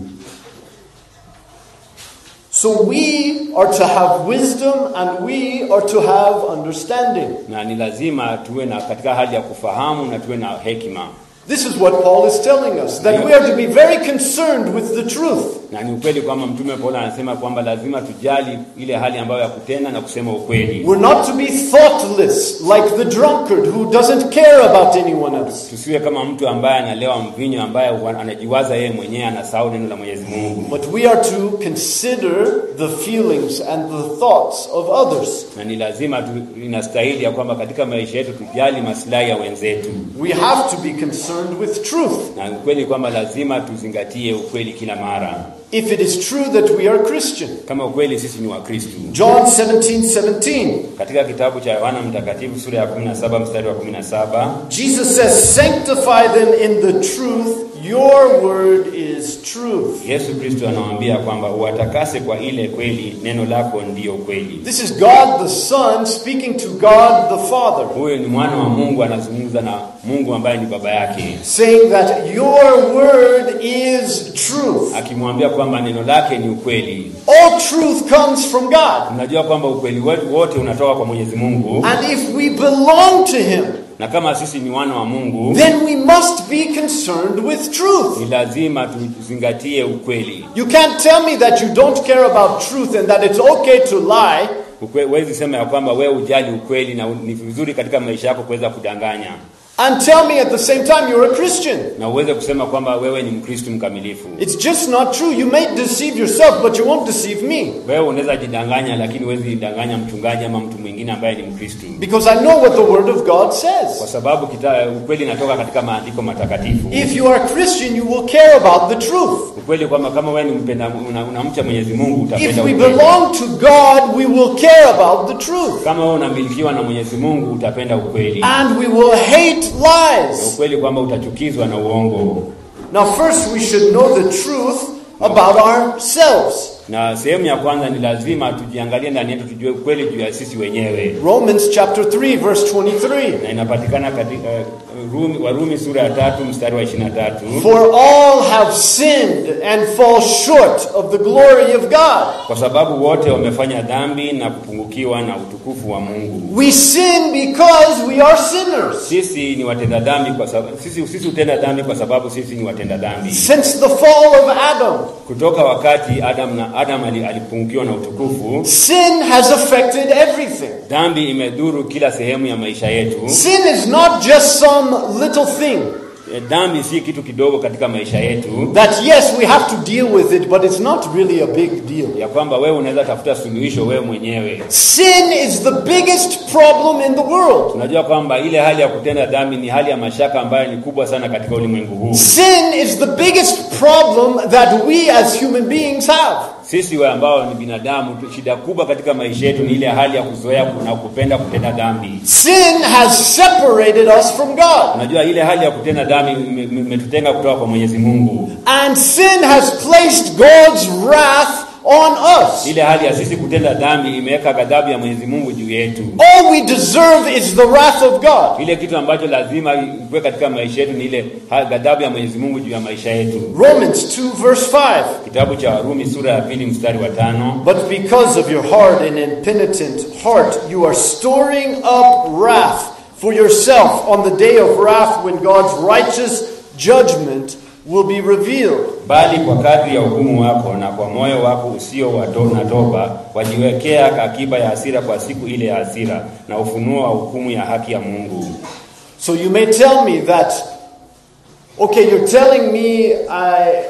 So we are to have wisdom and we are to have understanding. Na ni lazima tuwe na katika hali ya kufahamu na tuwe na hekima, This is what Paul is telling us that we are to be very concerned with the truth. na ni ukweli kwamba Mtume Paulo anasema kwamba lazima tujali ile hali ambayo ya kutenda na kusema ukweli. We're not to be thoughtless like the drunkard who doesn't care about anyone else. Tusiwe kama mtu ambaye analewa mvinyo, ambaye huwa anajiwaza yeye mwenyewe, anasahau neno la Mwenyezi Mungu. But we are to consider the feelings and the thoughts of others. na ni lazima tu, inastahili ya kwamba katika maisha yetu tujali maslahi ya wenzetu, We have to be concerned with truth. na ukweli kwamba lazima tuzingatie ukweli kila mara, If it is true that we are Christian. kama ukweli sisi ni Wakristu. John 17 17. Katika kitabu cha Yohana Mtakatifu sura ya 17 mstari wa 17 Jesus says, Sanctify them in the truth. Your word is truth. Yesu Kristo anawaambia kwamba uwatakase kwa ile kweli, neno lako ndiyo kweli. This is God the Son speaking to God the Father, Huyo ni mwana wa Mungu anazungumza na Mungu ambaye ni baba yake, saying that your word is truth. akimwambia kwamba neno lake ni ukweli. All truth comes from God. Unajua kwamba ukweli wetu wote unatoka kwa Mwenyezi Mungu, And if we belong to Him, na kama sisi ni wana wa Mungu then we must be concerned with truth. ni lazima tuzingatie ukweli. You can't tell me that you don't care about truth and that it's okay to lie Ukwe- Huwezi sema ya kwamba wewe ujali ukweli na ni vizuri katika maisha yako kuweza kudanganya, and tell me at the same time you're a Christian. na uweze kusema kwamba wewe ni Mkristo mkamilifu. It's just not true. You may deceive yourself, but you won't deceive me. Wewe unaweza jidanganya, lakini huwezi jidanganya mchungaji ama mtu mwingine ambaye ni Mkristo, Because I know what the Word of God kwa says. sababu kita, ukweli inatoka katika maandiko matakatifu. If you are a Christian, you will care about the truth. Ukweli kwamba kama wewe ni mpenda una- unamcha Mwenyezi Mungu If utapenda we ukweli. belong to God, we will care about the truth. Kama wewe unamilikiwa na Mwenyezi Mungu utapenda ukweli, And we will hate na lies. ukweli kwamba utachukizwa na uongo. Now, first, we should know the truth about ourselves. Na sehemu ya kwanza ni lazima tujiangalie ndani yetu, tujue ukweli juu ya sisi wenyewe, Romans chapter 3, verse 23. na inapatikana katika uh, Rumi, Warumi sura ya tatu mstari wa 23 For all have sinned and fall short of the glory of God. kwa sababu wote wamefanya dhambi na kupungukiwa na utukufu wa Mungu. We sin because we are sinners. Sisi ni watenda dhambi kwa sababu sisi sisi hutenda dhambi kwa sababu sisi ni watenda dhambi. Since the fall of Adam, Kutoka wakati Adam na Adam ali- alipungukiwa na utukufu, sin has affected everything. dhambi imedhuru kila sehemu ya maisha yetu. Sin is not just some little thing Eh, Dhambi si kitu kidogo katika maisha yetu, that, yes, we have to deal with it, but it's not really a big deal. ya kwamba wewe unaweza tafuta suluhisho wewe mwenyewe. Sin is the biggest problem in the world. Tunajua kwamba ile hali ya kutenda dhambi ni hali ya mashaka ambayo ni kubwa sana katika ulimwengu huu. Sin is the biggest problem that we as human beings have. Sisi wa ambao ni binadamu, tu- shida kubwa katika maisha yetu ni ile hali ya kuzoea na kupenda kutenda dhambi. Sin has separated us from God. Unajua ile hali ya kutenda dhambi ime- ime- imetutenga kutoka kwa Mwenyezi Mungu. And sin has placed God's wrath on us. Ile hali ya sisi kutenda dhambi imeweka ghadhabu ya Mwenyezi Mungu juu yetu. All we deserve is the wrath of God. Ile kitu ambacho lazima ikuwe katika maisha yetu ni ile ha- ghadhabu ya Mwenyezi Mungu juu ya maisha yetu. Romans 2, verse 5. Kitabu cha Warumi sura ya pili mstari wa tano. But because of your hard and impenitent heart, you are storing up wrath for yourself on the day of wrath when God's righteous judgment will be revealed. Bali kwa kadri ya hukumu wako na kwa moyo wako usio wa to- na toba wajiwekea akiba ya hasira kwa siku ile ya hasira na ufunuo wa hukumu ya haki ya Mungu. So you may tell me that, okay, you're telling me I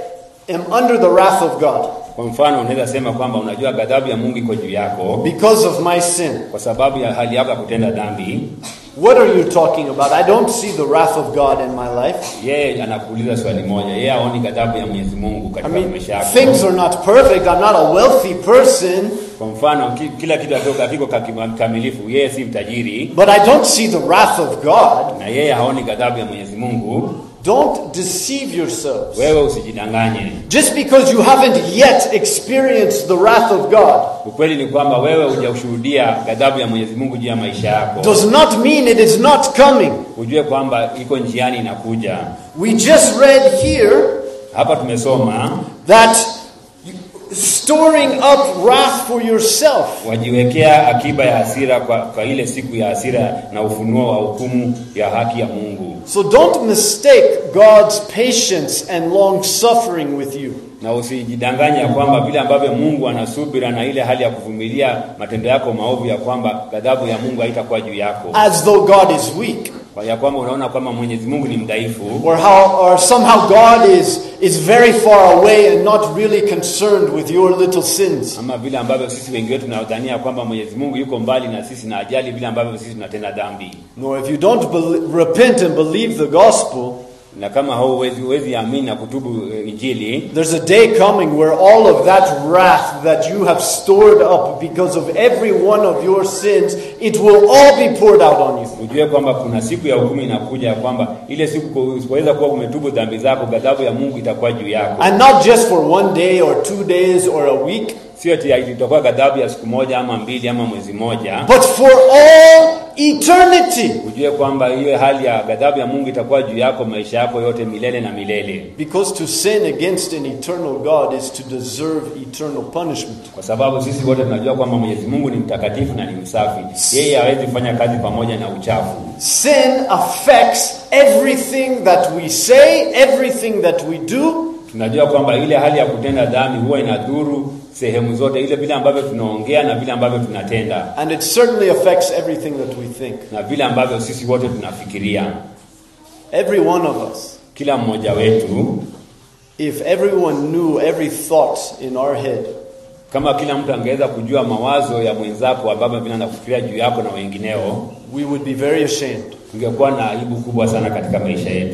am under the wrath of God Kwa mfano, unaweza sema kwamba unajua ghadhabu ya Mungu iko juu yako because of my sin. kwa sababu ya hali yako ya kutenda dhambi. What are you talking about? I don't see the wrath of God in my life. Yeye anakuuliza swali moja, yeye haoni ghadhabu ya Mwenyezi Mungu I katika mean, maisha yako. things are not perfect. I'm not a wealthy person, Kwa mfano, ki- kila kitu hakiko hakiko kakima- kamilifu. Yeye si mtajiri but I don't see the wrath of God. na yeye haoni ghadhabu ya Mwenyezi Mungu. Don't deceive yourselves. Wewe usijidanganye. Just because you haven't yet experienced the wrath of God Ukweli ni kwamba wewe hujashuhudia ghadhabu ya Mwenyezi Mungu juu ya maisha yako. does not mean it is not coming. Ujue kwamba iko njiani inakuja. We just read here Hapa tumesoma that storing up wrath for yourself. wajiwekea akiba ya hasira kwa, kwa ile siku ya hasira na ufunuo wa hukumu ya haki ya Mungu. So don't mistake God's patience and long suffering with you. Na usijidanganye ya kwamba vile ambavyo Mungu anasubira na ile hali ya kuvumilia matendo yako maovu, ya kwamba ghadhabu ya Mungu haitakuwa juu yako, as though God is weak, kwa ya kwamba unaona kwamba Mwenyezi Mungu ni mdhaifu, or how, or somehow God is is very far away and not really concerned with your little sins. ama vile ambavyo sisi wengi wetu tunadhania kwamba Mwenyezi Mungu yuko mbali na sisi na ajali vile ambavyo sisi tunatenda dhambi. No, if you don't bel repent and believe the gospel, Na kama hauwezi huwezi amini na kutubu eh, Injili, there's a day coming where all of that wrath that you have stored up because of every one of your sins, it will all be poured out on you. ujue kwamba kuna siku ya hukumu inakuja, ya kwamba ile siku usipoweza kuwa umetubu dhambi zako, ghadhabu ya Mungu itakuwa juu yako. And not just for one day or two days or a week, Sio ati itakuwa ghadhabu ya siku moja ama mbili ama mwezi moja. but for all eternity. Ujue kwamba hiyo hali ya ghadhabu ya Mungu itakuwa juu yako maisha yako yote milele na milele, Because to sin against an eternal God is to deserve eternal punishment. kwa sababu sisi wote tunajua kwamba Mwenyezi Mungu ni mtakatifu na ni msafi. Yeye hawezi kufanya kazi pamoja na uchafu. Sin affects everything that we say, everything that we do, Tunajua kwamba ile hali ya kutenda dhambi huwa inadhuru sehemu zote, ile vile ambavyo tunaongea na vile ambavyo tunatenda and it certainly affects everything that we think. na vile ambavyo sisi wote tunafikiria. Every one of us. Kila mmoja wetu, If everyone knew every thought in our head, kama kila mtu angeweza kujua mawazo ya mwenzako ambavyo vile anafikiria juu yako na wengineo, we would be very ashamed. tungekuwa na aibu kubwa sana katika maisha yetu.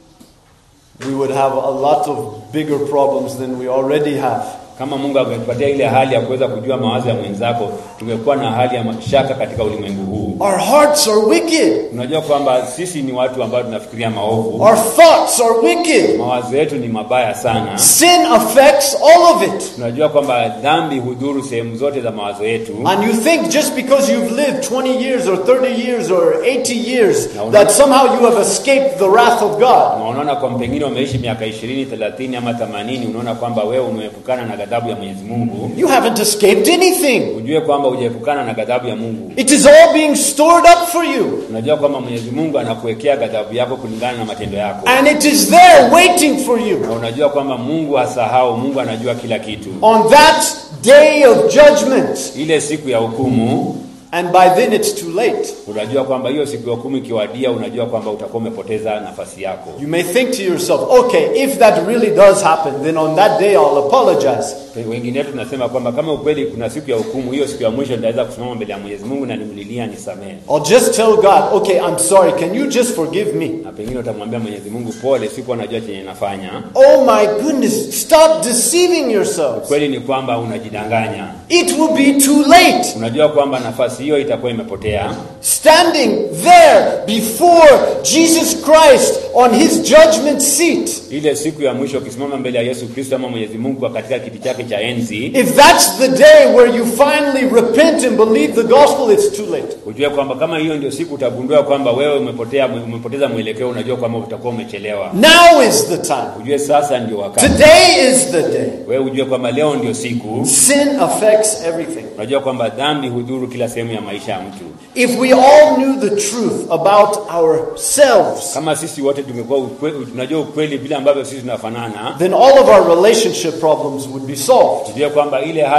We would have a lot of bigger problems than we already have. Kama Mungu angetupatia ile hali ya kuweza kujua mawazo ya mwenzako, tungekuwa na hali ya mashaka katika ulimwengu huu. Our hearts are wicked. Unajua kwamba sisi ni watu ambao tunafikiria maovu, Our thoughts are wicked. mawazo yetu ni mabaya sana. Sin affects all of it. Tunajua kwamba dhambi hudhuru sehemu zote za mawazo yetu, And you think just because you've lived 20 years or 30 years or 80 years No, that no. somehow you have escaped the wrath of God. na unaona kwa pengine umeishi miaka ishirini, thelathini ama themanini, unaona kwamba wewe umeepukana na ghadhabu ya Mwenyezi Mungu. You haven't escaped anything. Ujue kwamba hujaepukana na ghadhabu ya Mungu. It is all being stored up for you. Unajua kwamba Mwenyezi Mungu anakuwekea ghadhabu yako kulingana na matendo yako, And it is there waiting for you. na unajua kwamba Mungu hasahau. Mungu anajua kila kitu. On that day of judgment. Ile siku ya hukumu, And by then it's too late. unajua kwamba hiyo siku ya hukumu ikiwadia, unajua kwamba utakuwa umepoteza nafasi yako. You may think to yourself, okay, if that really does happen, then on that day I'll apologize. Wengine wetu tunasema kwamba kama ukweli kuna siku ya hukumu, hiyo siku ya mwisho nitaweza kusimama mbele ya Mwenyezi Mungu na nimlilia nisamehe. I'll just tell God, okay, I'm sorry, can you just forgive me? na pengine utamwambia Mwenyezi Mungu pole, sikuwa najua chenye nafanya. Oh my goodness, stop deceiving yourselves. Kweli ni kwamba unajidanganya, It will be too late. unajua kwamba nafasi hiyo itakuwa imepotea, Standing there before Jesus Christ on his judgment seat. ile siku ya mwisho ukisimama mbele ya Yesu Kristo ama Mwenyezi Mungu katika kiti chake cha enzi, If that's the day where you finally repent and believe the gospel, it's too late. ujue kwamba kama hiyo ndio siku utagundua kwamba wewe umepotea, umepoteza mwelekeo, unajua kwamba utakuwa umechelewa. Now is the time. Ujue sasa ndio wakati, Today is the day. wewe ujue kwamba leo ndio siku. Sin affects everything. Unajua kwamba dhambi hudhuru kila sehemu ya maisha ya mtu. If we all knew the truth about ourselves, Kama sisi wote tungekuwa ukwe, tunajua ukweli vile ambavyo sisi tunafanana, then all of our relationship problems would be solved. tujue kwamba ile hali ya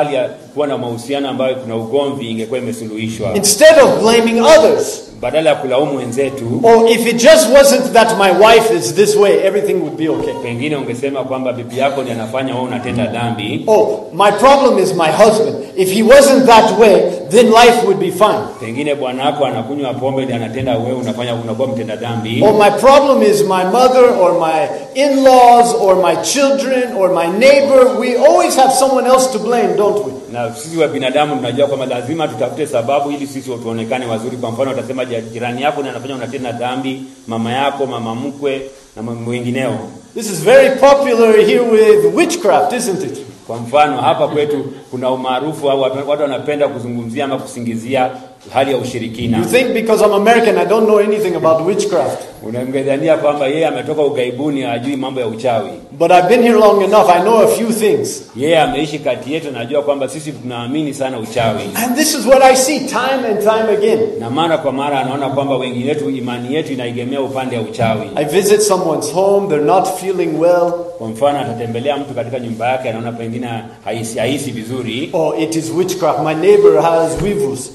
kuwa na mahusiano ambayo kuna ugomvi ingekuwa imesuluhishwa, Instead of blaming others, badala ya kulaumu wenzetu. or if it just wasn't that my wife is this way, everything would be okay. Pengine ungesema kwamba bibi yako ndiye anafanya wewe unatenda dhambi. Oh, my problem is my husband. If he wasn't that way, then life would be fine. Pengine bwana wako anakunywa pombe ndiye anatenda, wewe unafanya unakuwa mtenda dhambi. Or my problem is my mother or my in laws or my children or my neighbor. We always have someone else to blame, don't we? Na sisi wa binadamu tunajua kwamba lazima tutafute sababu ili sisi tuonekane wazuri. Kwa mfano, utasema ja- jirani yako ndiye anafanya unatenda dhambi, mama yako, mama mkwe na mambo wengineo. This is very popular here with witchcraft, isn't it? Kwa mfano hapa kwetu kuna umaarufu au watu watu wanapenda kuzungumzia ama kusingizia hali ya ushirikina. You think because I'm American, I don't know anything about witchcraft. Unamgedhania kwamba yeye ametoka ugaibuni, hajui mambo ya uchawi. But I've been here long enough, I know a few things. Yeye ameishi kati yetu, najua kwamba sisi tunaamini sana uchawi, And this is what I see time and time again. na mara kwa mara anaona kwamba wengine wetu imani yetu inaegemea upande wa uchawi. I visit someone's home, they're not feeling well. Kwa mfano, atatembelea mtu katika nyumba yake, anaona pengine haisi, haisi vizuri, Oh, it is witchcraft. My neighbor has weevils.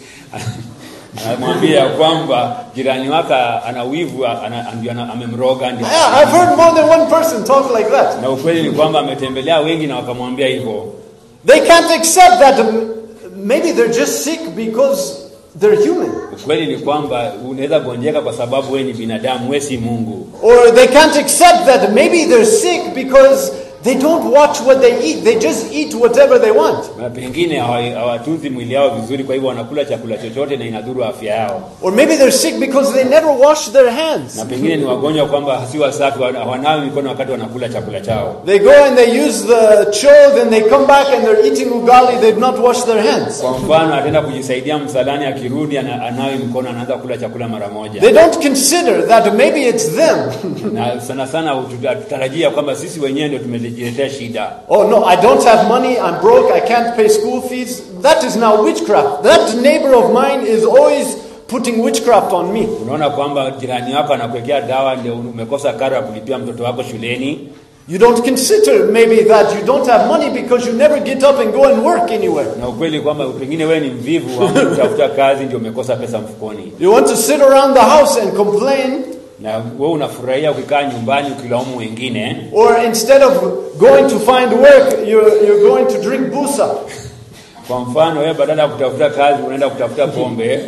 anamwambia kwamba jirani wake ana wivu, ana- ndio ana- amemroga ndio. Yeah, I've heard more than one person talk like that. Na ukweli ni kwamba ametembelea wengi na wakamwambia hivyo. They can't accept that um, maybe they're just sick because they're human. Ukweli ni kwamba unaweza gonjeka kwa sababu wewe ni binadamu, wewe si Mungu. Or they can't accept that maybe they're sick because they don't watch what they eat. They just eat whatever they want. Na pengine hawa- hawatunzi mwili yao vizuri, kwa hivyo wanakula chakula chochote na inadhuru afya yao. Or maybe they're sick because they never wash their hands. Na pengine ni wagonjwa kwamba si wasafi, wana- hawanawi mikono wakati wanakula chakula chao. They go and they use the cho, then they come back and they're eating ugali, they've not washed their hands. Kwa mfano, ataenda kujisaidia msalani, akirudi ana- anawi mkono, anaanza kula chakula mara moja. They don't consider that maybe it's them. Na sana sana tutarajia kwamba sisi wenyewe ndio tumejiletea shida. oh no, I don't have money, I'm broke, I can't pay school fees. That is now witchcraft. That neighbor of mine is always putting witchcraft on me. Unaona kwamba jirani wako anakuwekea dawa, ndio umekosa karo ya kulipia mtoto wako shuleni. You don't consider maybe that you don't have money because you never get up and go and work anywhere. na ukweli kwamba pengine wewe ni mvivu wa kutafuta kazi ndio umekosa pesa mfukoni, You want to sit around the house and complain, na wewe unafurahia ukikaa nyumbani ukilaumu wengine, or instead of going to find work, you're, you're going to drink busa. kwa mfano wewe badala ya kutafuta kazi unaenda kutafuta pombe,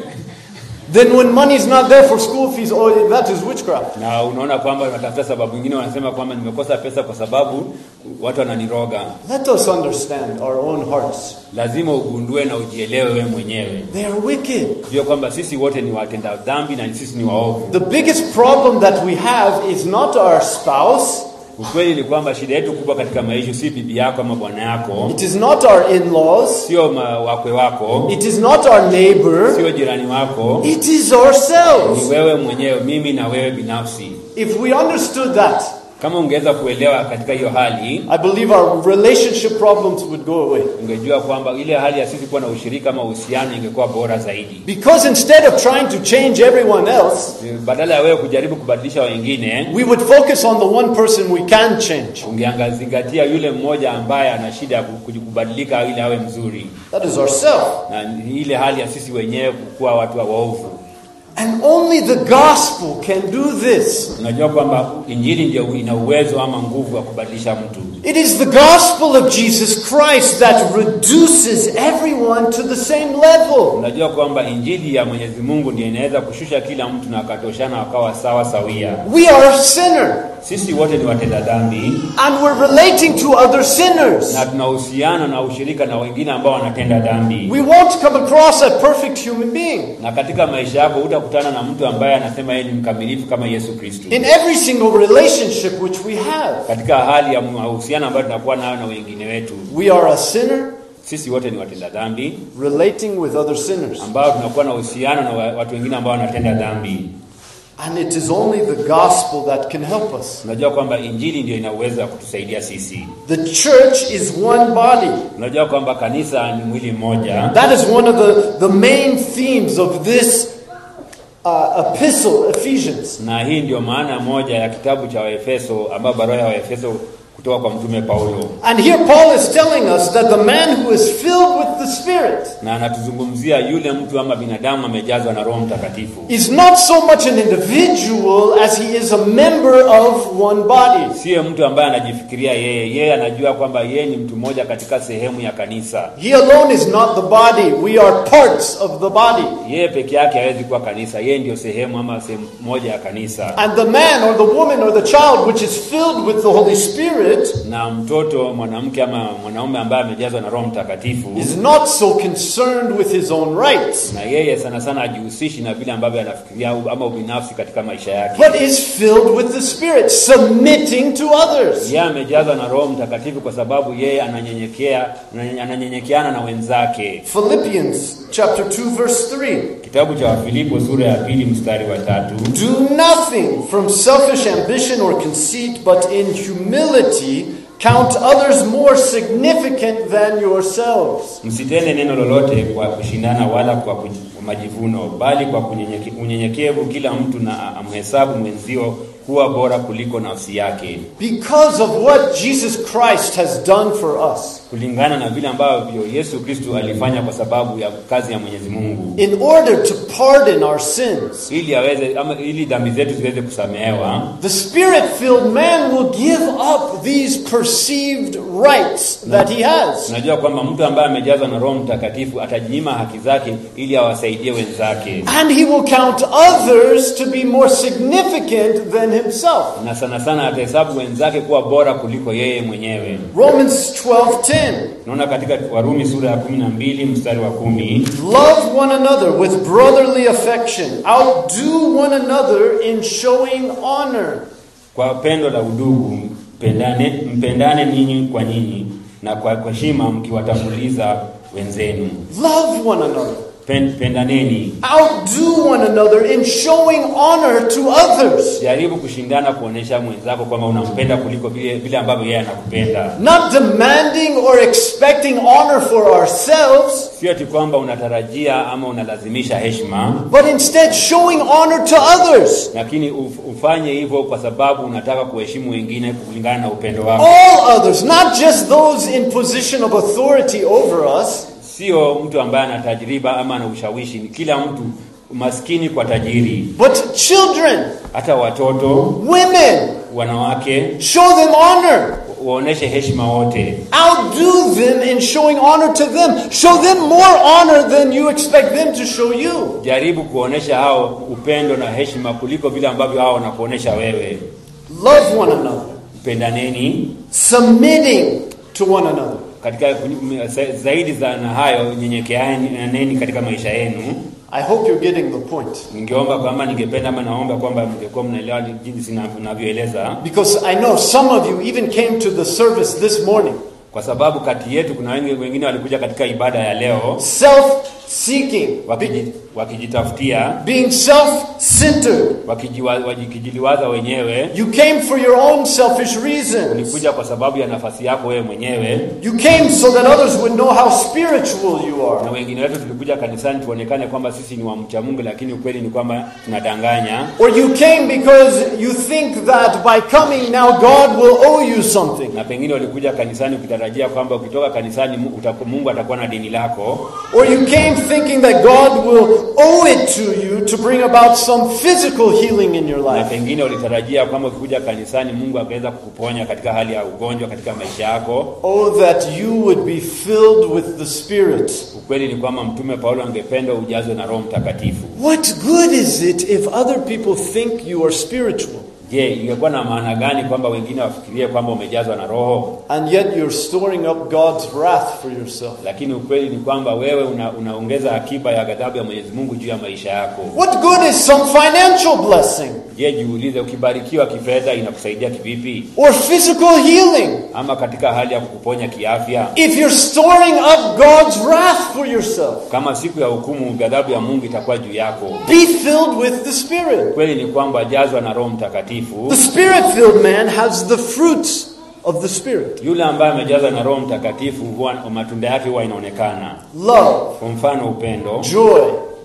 Then when money is not there for school fees, oh, that is witchcraft. na unaona kwamba unatafuta sababu nyingine, wanasema kwamba nimekosa pesa kwa sababu watu wananiroga. Let us understand our own hearts. Lazima ugundue na ujielewe wewe mwenyewe, They are wicked. jua kwamba sisi wote ni watenda dhambi na sisi ni waovu. The biggest problem that we have is not our spouse, Ukweli ni kwamba shida yetu kubwa katika maisha si bibi yako ama bwana yako, it is not our in laws, sio ma- wakwe wako, it is not our neighbor, sio jirani wako, it is ni ourselves. wewe mwenyewe, mimi na wewe binafsi. If we understood that, Kama ungeweza kuelewa katika hiyo hali, I believe our relationship problems would go away. ungejua kwamba ile hali ya sisi kuwa na ushirika ama uhusiano ingekuwa bora zaidi. Because instead of trying to change everyone else, Badala ya wewe kujaribu kubadilisha wengine, we would focus on the one person we can change. ungeangazingatia yule mmoja ambaye ana shida ya ku- kubadilika ili awe mzuri, That is ourself. na ni ile hali ya sisi wenyewe kuwa watu wa waovu. And only the gospel can do this. Unajua kwamba injili ndio ina uwezo ama nguvu ya kubadilisha mtu. It is the gospel of Jesus Christ that reduces everyone to the same level. Unajua kwamba injili ya Mwenyezi Mungu ndio inaweza kushusha kila mtu na akatoshana wakawa sawa sawia. We are a sinner, Sisi wote ni watenda dhambi and we're relating to other sinners. na tuna uhusiano na ushirika na wengine ambao wanatenda dhambi, We won't come across a perfect human being. na katika maisha yako hutakutana na mtu ambaye anasema yeye ni mkamilifu kama Yesu Kristo. In every single relationship which we have, Katika hali ya mahusiano ambayo tunakuwa nayo na wengine wetu, we are a sinner sisi wote ni watenda dhambi relating with other sinners. ambao tunakuwa na uhusiano na wa- watu wengine ambao wanatenda dhambi. And it is only the gospel that can help us. Unajua kwamba injili ndio ina uwezo wa kutusaidia sisi. The church is one body. Unajua kwamba kanisa ni mwili mmoja, That is one of the, the main themes of this uh, epistle, Ephesians. na hii ndio maana moja ya kitabu cha Waefeso, ambayo barua ya Waefeso kutoka kwa mtume Paulo, And here Paul is telling us that the man who is filled with the Spirit na anatuzungumzia yule mtu ama binadamu amejazwa na Roho Mtakatifu. is not so much an individual as he is a member of one body. Siye mtu ambaye anajifikiria yeye, yeye anajua kwamba yeye ni mtu mmoja katika sehemu ya kanisa. He alone is not the body. We are parts of the body. Yeye peke yake hawezi kuwa kanisa, yeye ndio sehemu ama sehemu moja ya kanisa. And the man or the woman or the child which is filled with the Holy Spirit Na mtoto mwanamke ama mwanaume ambaye amejazwa na Roho Mtakatifu, is not so concerned with his own rights, na yeye sana sana hajihusishi na vile ambavyo anafikiria au- ama ubinafsi katika maisha yake. but is filled with the Spirit, submitting to others. Yeye amejazwa na Roho Mtakatifu kwa sababu yeye ananyenyekea, ananyenyekeana na wenzake. Philippians chapter 2 verse 3. Kitabu cha Wafilipo sura ya pili mstari wa tatu Do nothing from selfish ambition or conceit, but in humility count others more significant than yourselves. Msitende neno lolote kwa kushindana wala kwa kuj- kwa majivuno, bali kwa kunyenyeke- unyenyekevu kila mtu na amhesabu mwenzio kuwa bora kuliko nafsi yake, Because of what Jesus Christ has done for us, kulingana na vile ambavyo Yesu Kristu alifanya kwa sababu ya kazi ya Mwenyezi Mungu, in order to pardon our sins. ili aweze ama ili dhambi zetu ziweze kusamehewa. The spirit filled man will give up these perceived rights that he has. Tunajua kwamba mtu ambaye amejazwa na Roho Mtakatifu atajinyima haki zake ili awasaidie wenzake, And he will count others to be more significant than himself. na sana sana atahesabu wenzake kuwa bora kuliko yeye mwenyewe. Romans 12:10. Tunaona katika Warumi sura ya kumi na mbili mstari wa kumi Love one another with brotherly affection. Outdo one another in showing honor. kwa pendo la udugu mpendane, mpendane ninyi kwa nyinyi na kwa kwa heshima mkiwatanguliza wenzenu. Love one another. Pen, pendaneni, Outdo one another in showing honor to others. jaribu kushindana kuonesha mwenzako kwamba unampenda kuliko vile vile ambavyo yeye anakupenda. Not demanding or expecting honor for ourselves, Sio ati kwamba unatarajia ama unalazimisha heshima, but instead showing honor to others. lakini uf- ufanye hivyo kwa sababu unataka kuheshimu wengine kulingana na upendo wako, All others, not just those in position of authority over us, sio mtu ambaye ana tajriba ama ana ushawishi. Ni kila mtu, maskini kwa tajiri, but children, hata watoto, women. wanawake Show them honor. waoneshe heshima wote, Outdo them in showing honor to them. Show them more honor than you expect them to show you. jaribu kuonesha hao upendo na heshima kuliko vile ambavyo hao wanakuonesha wewe. Love one another, Pendaneni submitting to one another. katika za- zaidi za na hayo, nyenyekeaneni katika maisha yenu. I hope you're getting the point. Ningeomba kwamba ningependa ama naomba kwamba mngekuwa mnaelewa ni jinsi na- ninavyoeleza, Because I know some of you even came to the service this morning kwa sababu kati yetu kuna wengi wengine walikuja katika ibada ya leo self seeking, wakiji- wakijitafutia being self centered. wakijiwa- wakijiliwaza wenyewe. You came for your own selfish reasons. Ulikuja kwa sababu ya nafasi yako wewe mwenyewe, You came so that others would know how spiritual you na are. wengine wetu tulikuja kanisani tuonekane kwamba sisi ni wamcha Mungu, lakini ukweli ni kwamba tunadanganya. Or you came because you think that by coming now God will owe you something. Na pengine walikuja kanisani ukitarajia kwamba ukitoka kanisani Mu- utaku- Mungu atakuwa na deni lako, Or you came thinking that God will owe it to you to bring about some physical healing in your na life. pengine ulitarajia kwamba ukikuja kanisani Mungu akaweza kukuponya katika hali ya ugonjwa katika maisha yako. Oh, that you would be filled with the Spirit. Ukweli ni kwamba Mtume Paulo angependa ujazwe na Roho Mtakatifu. What good is it if other people think you are spiritual Je, ingekuwa na maana gani kwamba wengine wafikirie kwamba umejazwa na Roho, and yet you're storing up God's wrath for yourself? lakini ukweli ni kwamba wewe una, unaongeza akiba ya ghadhabu ya Mwenyezi Mungu juu ya maisha yako. What good is some financial blessing Je, jiulize, ukibarikiwa kifedha inakusaidia kivipi, or physical healing ama katika hali ya kukuponya kiafya? if you're storing up God's wrath for yourself? Kama siku ya hukumu ghadhabu ya Mungu itakuwa juu yako. Be filled with the Spirit. Kweli ni kwamba jazwa na Roho Mtakatifu. The Spirit filled man has the fruits of the Spirit Yule ambaye amejazwa na Roho Mtakatifu huwa matunda yake huwa inaonekana. love, Kwa mfano, upendo, joy,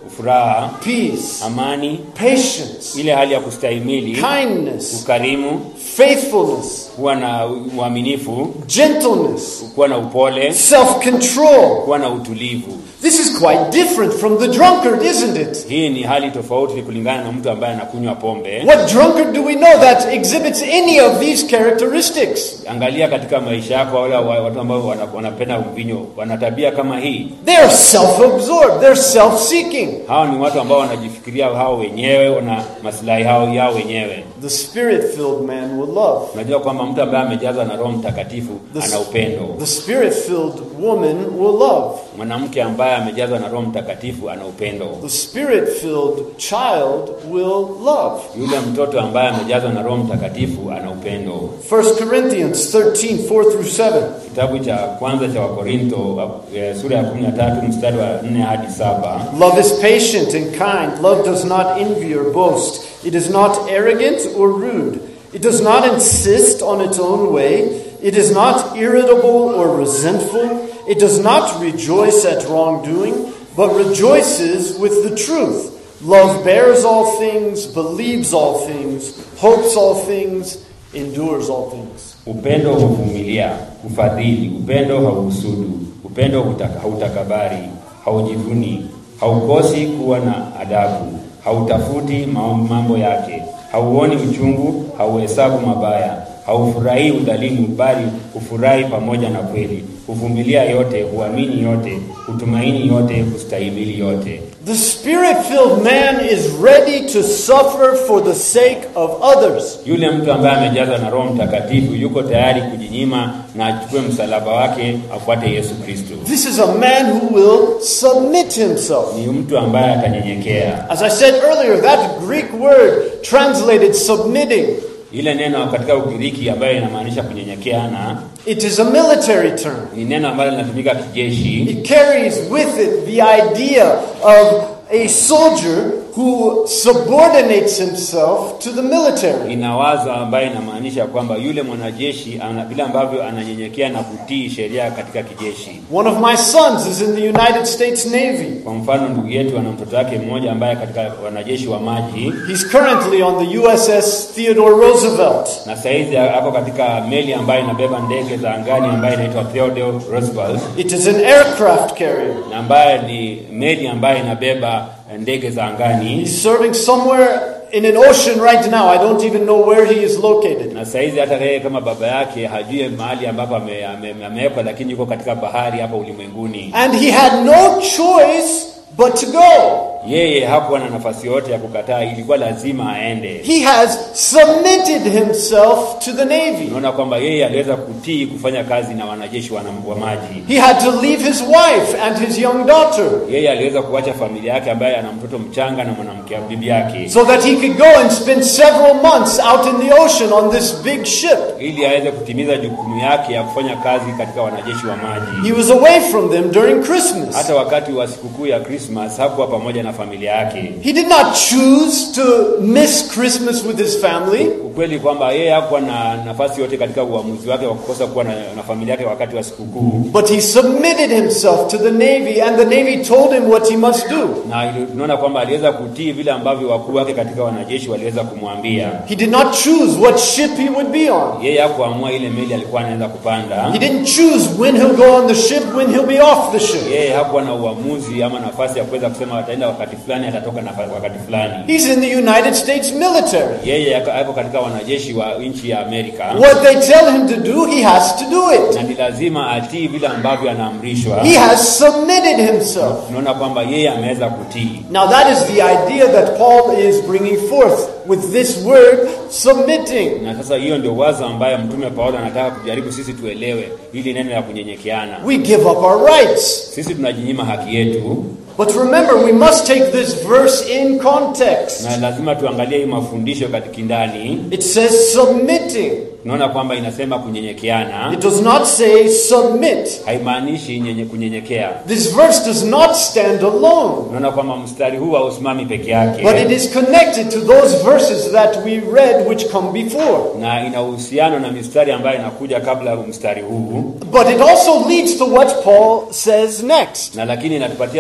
furaha, peace, amani, patience, ile hali ya kustahimili, kindness, ukarimu, faithfulness, kuwa na uaminifu, gentleness, kuwa na upole, self control. kuwa na utulivu. This is quite different from the drunkard, isn't it? Hii ni hali tofauti kulingana na mtu ambaye anakunywa pombe. What drunkard do we know that exhibits any of these characteristics? Angalia katika maisha yako, wale wa- watu ambao wana- wanapenda mvinyo wana tabia kama hii. They are self absorbed, they're self seeking. Hao ni watu ambao wanajifikiria hao wenyewe, wana maslahi hao yao wenyewe. The spirit filled man will love. Unajua kwamba mtu ambaye amejazwa na Roho Mtakatifu The- ana upendo. The spirit filled woman will love. Mwanamke ambaye amejazwa na Roho Mtakatifu ana upendo. The spirit filled child will love. Yule mtoto ambaye amejazwa na Roho Mtakatifu ana upendo. 1 Corinthians 13 4 through 7. Kitabu cha kwanza cha Wakorinto eh, sura ya 13 mstari wa 4 hadi 7. Love is patient and kind. Love does not envy or boast. It is not arrogant or rude. It does not insist on its own way. It is not irritable or resentful. It does not rejoice at wrongdoing, but rejoices with the truth. Love bears all things, believes all things, hopes all things, endures all things. Upendo huvumilia, hufadhili, upendo hauhusudu, upendo hutaka- hautakabari, haujivuni, haukosi kuwa na adabu, hautafuti ma- mambo yake, hauoni uchungu, hauhesabu mabaya, haufurahii udhalimu, bali hufurahi pamoja na kweli, huvumilia yote, huamini yote, hutumaini yote, hustahimili yote. The spirit filled man is ready to suffer for the sake of others. Yule mtu ambaye amejazwa na Roho Mtakatifu yuko tayari kujinyima na achukue msalaba wake afuate Yesu Kristo. This is a man who will submit himself. Ni mtu ambaye atanyenyekea. As I said earlier, that Greek word translated submitting, Ile neno katika Ugiriki ambayo inamaanisha kunyenyekea na it is a military term. ni neno ambalo linatumika kijeshi. It carries with it the idea of a soldier who subordinates himself to the military. Ina wazo ambayo inamaanisha kwamba yule mwanajeshi ana vile ambavyo ananyenyekea na kutii sheria katika kijeshi. One of my sons is in the United States Navy. Kwa mfano, ndugu yetu ana mtoto wake mmoja ambaye katika wanajeshi wa maji He's currently on the USS Theodore Roosevelt. na saizi ako katika meli ambayo inabeba ndege za angani ambayo inaitwa Theodore Roosevelt It is an aircraft carrier. na ambayo ni meli ambayo inabeba ndege za angani He's serving somewhere in an ocean right now. I don't even know where he is located. na saizi hata yeye kama baba yake hajui mahali ambapo ame- ame- amewekwa, lakini yuko katika bahari hapa ulimwenguni. And he had no choice but to go. Yeye hakuwa na nafasi yote ya kukataa, ilikuwa lazima aende. He has submitted himself to the Navy. Unaona kwamba yeye aliweza kutii kufanya kazi na wanajeshi wana- wa maji. He had to leave his wife and his young daughter Yeye aliweza kuacha familia yake ambaye ana mtoto mchanga na mwanamke bibi yake, so that he could go and spend several months out in the ocean on this big ship. ili aweze kutimiza jukumu yake ya kufanya kazi katika wanajeshi wa maji. He was away from them during Christmas. Hata wakati wa sikukuu ya Christmas hakuwa pamoja na familia yake. He did not choose to miss Christmas with his family. Ukweli kwamba yeye hakuwa na nafasi yote katika uamuzi wake wa kukosa kuwa na, na familia yake wakati wa sikukuu, But he submitted himself to the Navy, and the Navy told him what he must do. na ili- tunaona kwamba aliweza kutii vile ambavyo wakuu wake katika wanajeshi waliweza kumwambia. He did not choose what ship he would be on. Yeye hakuamua ile meli alikuwa anaweza kupanda. He didn't choose when he'll go on the ship, when he'll be off the ship. Yeye hakuwa na uamuzi ama nafasi ya kuweza kusema ataenda wakati fulani, atatoka na wakati fulani. He's in the United States military. Yeye ako ako katika wanajeshi wa nchi ya Amerika What they tell him to do, he has to do it. na ni lazima atii vile ambavyo anaamrishwa. He has submitted himself. Tunaona kwamba yeye ameweza kutii. Now, that is the idea that Paul is bringing forth with this word submitting. Na sasa hiyo ndio wazo ambayo mtume Paulo anataka kujaribu sisi tuelewe, ili neno la kunyenyekeana. We give up our rights. Sisi tunajinyima haki yetu, But remember, we must take this verse in context. na lazima tuangalie hii mafundisho katika ndani. It says submitting. Tunaona kwamba inasema kunyenyekeana, It does not say submit. haimaanishi nyenye kunyenyekea. This verse does not stand alone, Tunaona kwamba mstari huu hausimami peke yake, but it is connected to those verses that we read which come before. na ina uhusiano na mistari ambayo inakuja kabla ya mstari huu, But it also leads to what Paul says next. na lakini inatupatia mwelekeo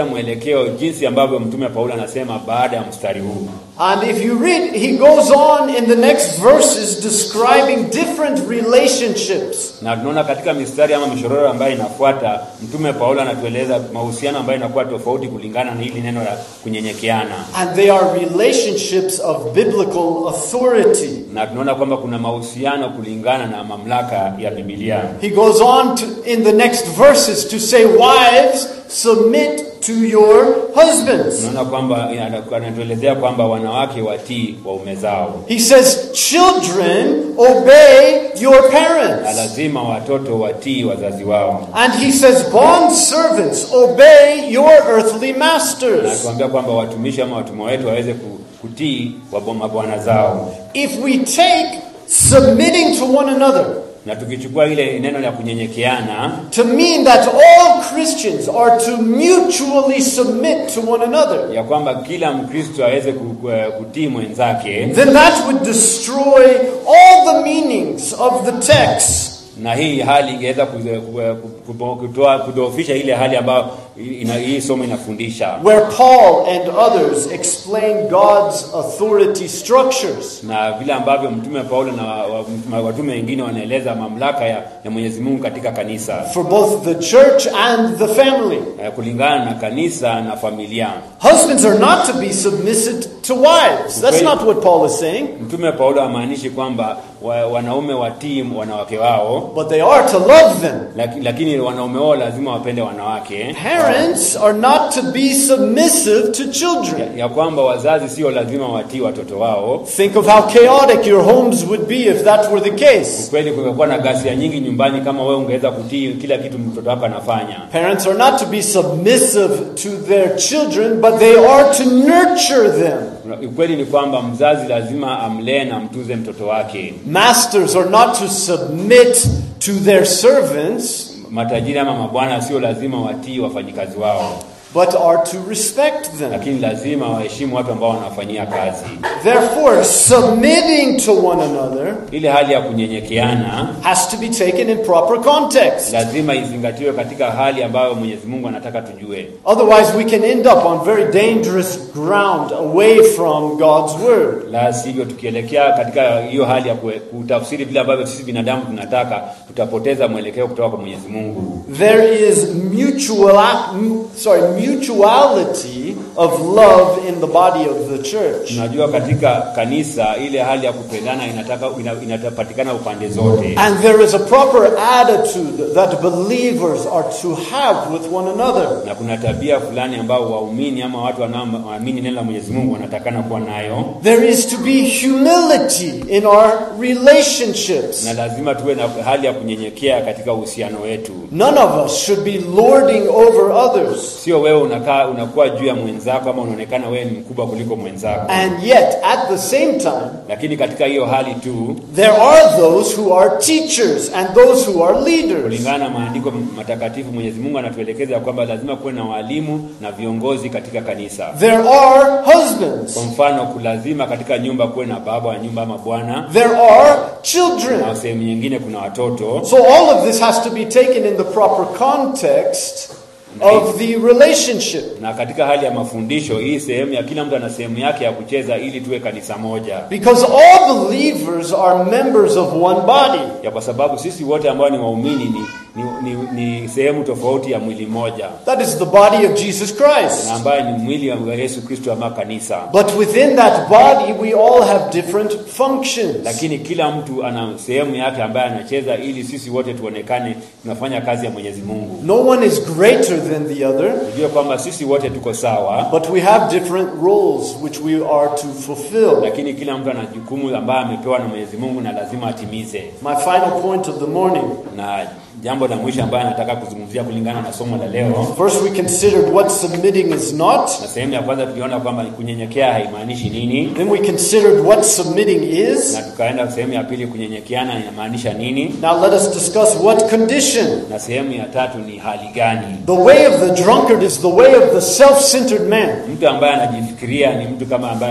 mwelekeo jinsi ambavyo mtume Paulo anasema baada ya mstari huu. And if you read, he goes on in the next verses describing different relationships. Na tunaona katika mistari ama mishororo ambayo inafuata, mtume Paulo anatueleza mahusiano ambayo inakuwa tofauti kulingana na hili neno la kunyenyekeana, And they are relationships of biblical authority. na tunaona kwamba kuna mahusiano kulingana na mamlaka ya Biblia. He goes on to, in the next verses to say, Wives, submit to your husbands. Tunaona kwamba anatuelezea kwamba wanawake watii waume zao, He says, Children, obey your na parents. lazima watoto watii wazazi wao, And he says, Bond servants, obey your earthly na masters. tuambia kwamba watumishi ama watumwa wetu waweze ku- kutii wabo- mabwana zao. If we take submitting to one another Na tukichukua ile neno la kunyenyekeana to mean that all Christians are to mutually submit to one another, ya kwamba kila Mkristo aweze ku- ku- kutii mwenzake, then that would destroy all the meanings of the text. na hii hali ingeweza ku- ku- ku- kutoa kudhoofisha ile hali ambayo ina, hii somo inafundisha, Where Paul and others explain God's authority structures. na vile ambavyo mtume Paulo na wa- wa- watume wengine wanaeleza mamlaka ya, ya Mwenyezi Mungu katika kanisa For both the church and the family. eh, kulingana na kanisa na familia. Husbands are not to be submissive to wives. That's Okay. not what Paul is saying. Mtume Paulo hamaanishi kwamba wa, wanaume watii wanawake wao, But they are to love them. laki, lakini wanaume wao lazima wapende wanawake Parents are not to be submissive to children. ya, ya kwamba wazazi sio lazima watii watoto wao. Think of how chaotic your homes would be if that were the case. Kweli kungekuwa na ghasia nyingi nyumbani kama wewe ungeweza kutii kila kitu mtoto wako anafanya. Parents are not to be submissive to their children, but they are to nurture them. Ukweli ni kwamba mzazi lazima amlee na mtuze mtoto wake. Masters are not to submit to their servants, Matajiri ama mabwana sio lazima watii wafanyikazi wao, but are to respect them. lakini lazima waheshimu watu ambao wanafanyia kazi. Therefore, submitting to one another Ile hali ya kunyenyekeana has to be taken in proper context. lazima izingatiwe katika hali ambayo Mwenyezi Mungu anataka tujue. Otherwise, we can end up on very dangerous ground away from God's word. La sivyo, tukielekea katika hiyo hali ya kue- kutafsiri vile ambavyo sisi binadamu tunataka, tutapoteza mwelekeo kutoka kwa Mwenyezi Mungu. There is mutual, mu- sorry, mutuality of love in the body of the church. Tunajua katika kanisa ile hali ya kupendana inataka ina, inapatikana upande zote, And there is a proper attitude that believers are to have with one another. na kuna tabia fulani ambao waumini ama watu wanaoamini neno la Mwenyezi Mungu wanatakana kuwa nayo, There is to be humility in our relationships. na lazima tuwe na hali ya kunyenyekea katika uhusiano wetu. None of us should be lording over others. Sio wewe unakaa unakuwa juu ya mwenzako ama unaonekana wewe ni mkubwa kuliko mwenzako, And yet, at the same time, lakini katika hiyo hali tu there are those who are teachers and those who are leaders. kulingana na maandiko matakatifu Mwenyezi Mungu anatuelekeza ya kwamba lazima kuwe na walimu na viongozi katika kanisa. There are husbands. Kwa mfano, kulazima katika nyumba kuwe na baba wa nyumba ama bwana, There are na children. sehemu nyingine kuna watoto, So all of this has to be taken in the proper context of the relationship. na katika hali ya mafundisho hii sehemu ya kila mtu ana sehemu yake ya kucheza ili tuwe kanisa moja, Because all believers are members of one body. ya kwa sababu sisi wote ambao ni waumini ni, ni, ni, ni sehemu tofauti ya mwili mmoja That is the body of Jesus Christ. na ambaye ni mwili wa Yesu Kristo ama kanisa, But within that body, we all have different functions. lakini kila mtu ana sehemu yake ambaye anacheza ili sisi wote tuonekane tunafanya kazi ya Mwenyezi Mungu. No one is greater than the other, Tujue kwamba sisi wote tuko sawa, but we have different roles which we are to fulfill. lakini kila mtu ana jukumu ambaye amepewa na Mwenyezi Mungu na lazima atimize. My final point of the morning. Na jambo la mwisho ambayo nataka kuzungumzia kulingana na somo la leo, First, we considered what submitting is not. na sehemu ya kwanza tuliona kwamba kunyenyekea haimaanishi nini, Then we considered what submitting is. na tukaenda sehemu ya pili, kunyenyekeana inamaanisha nini, Now let us discuss what condition. na sehemu ya tatu ni hali gani. The way of the drunkard is the way of the self centered man. Mtu ambaye anajifikiria ni mtu kama ambaye ana- ame-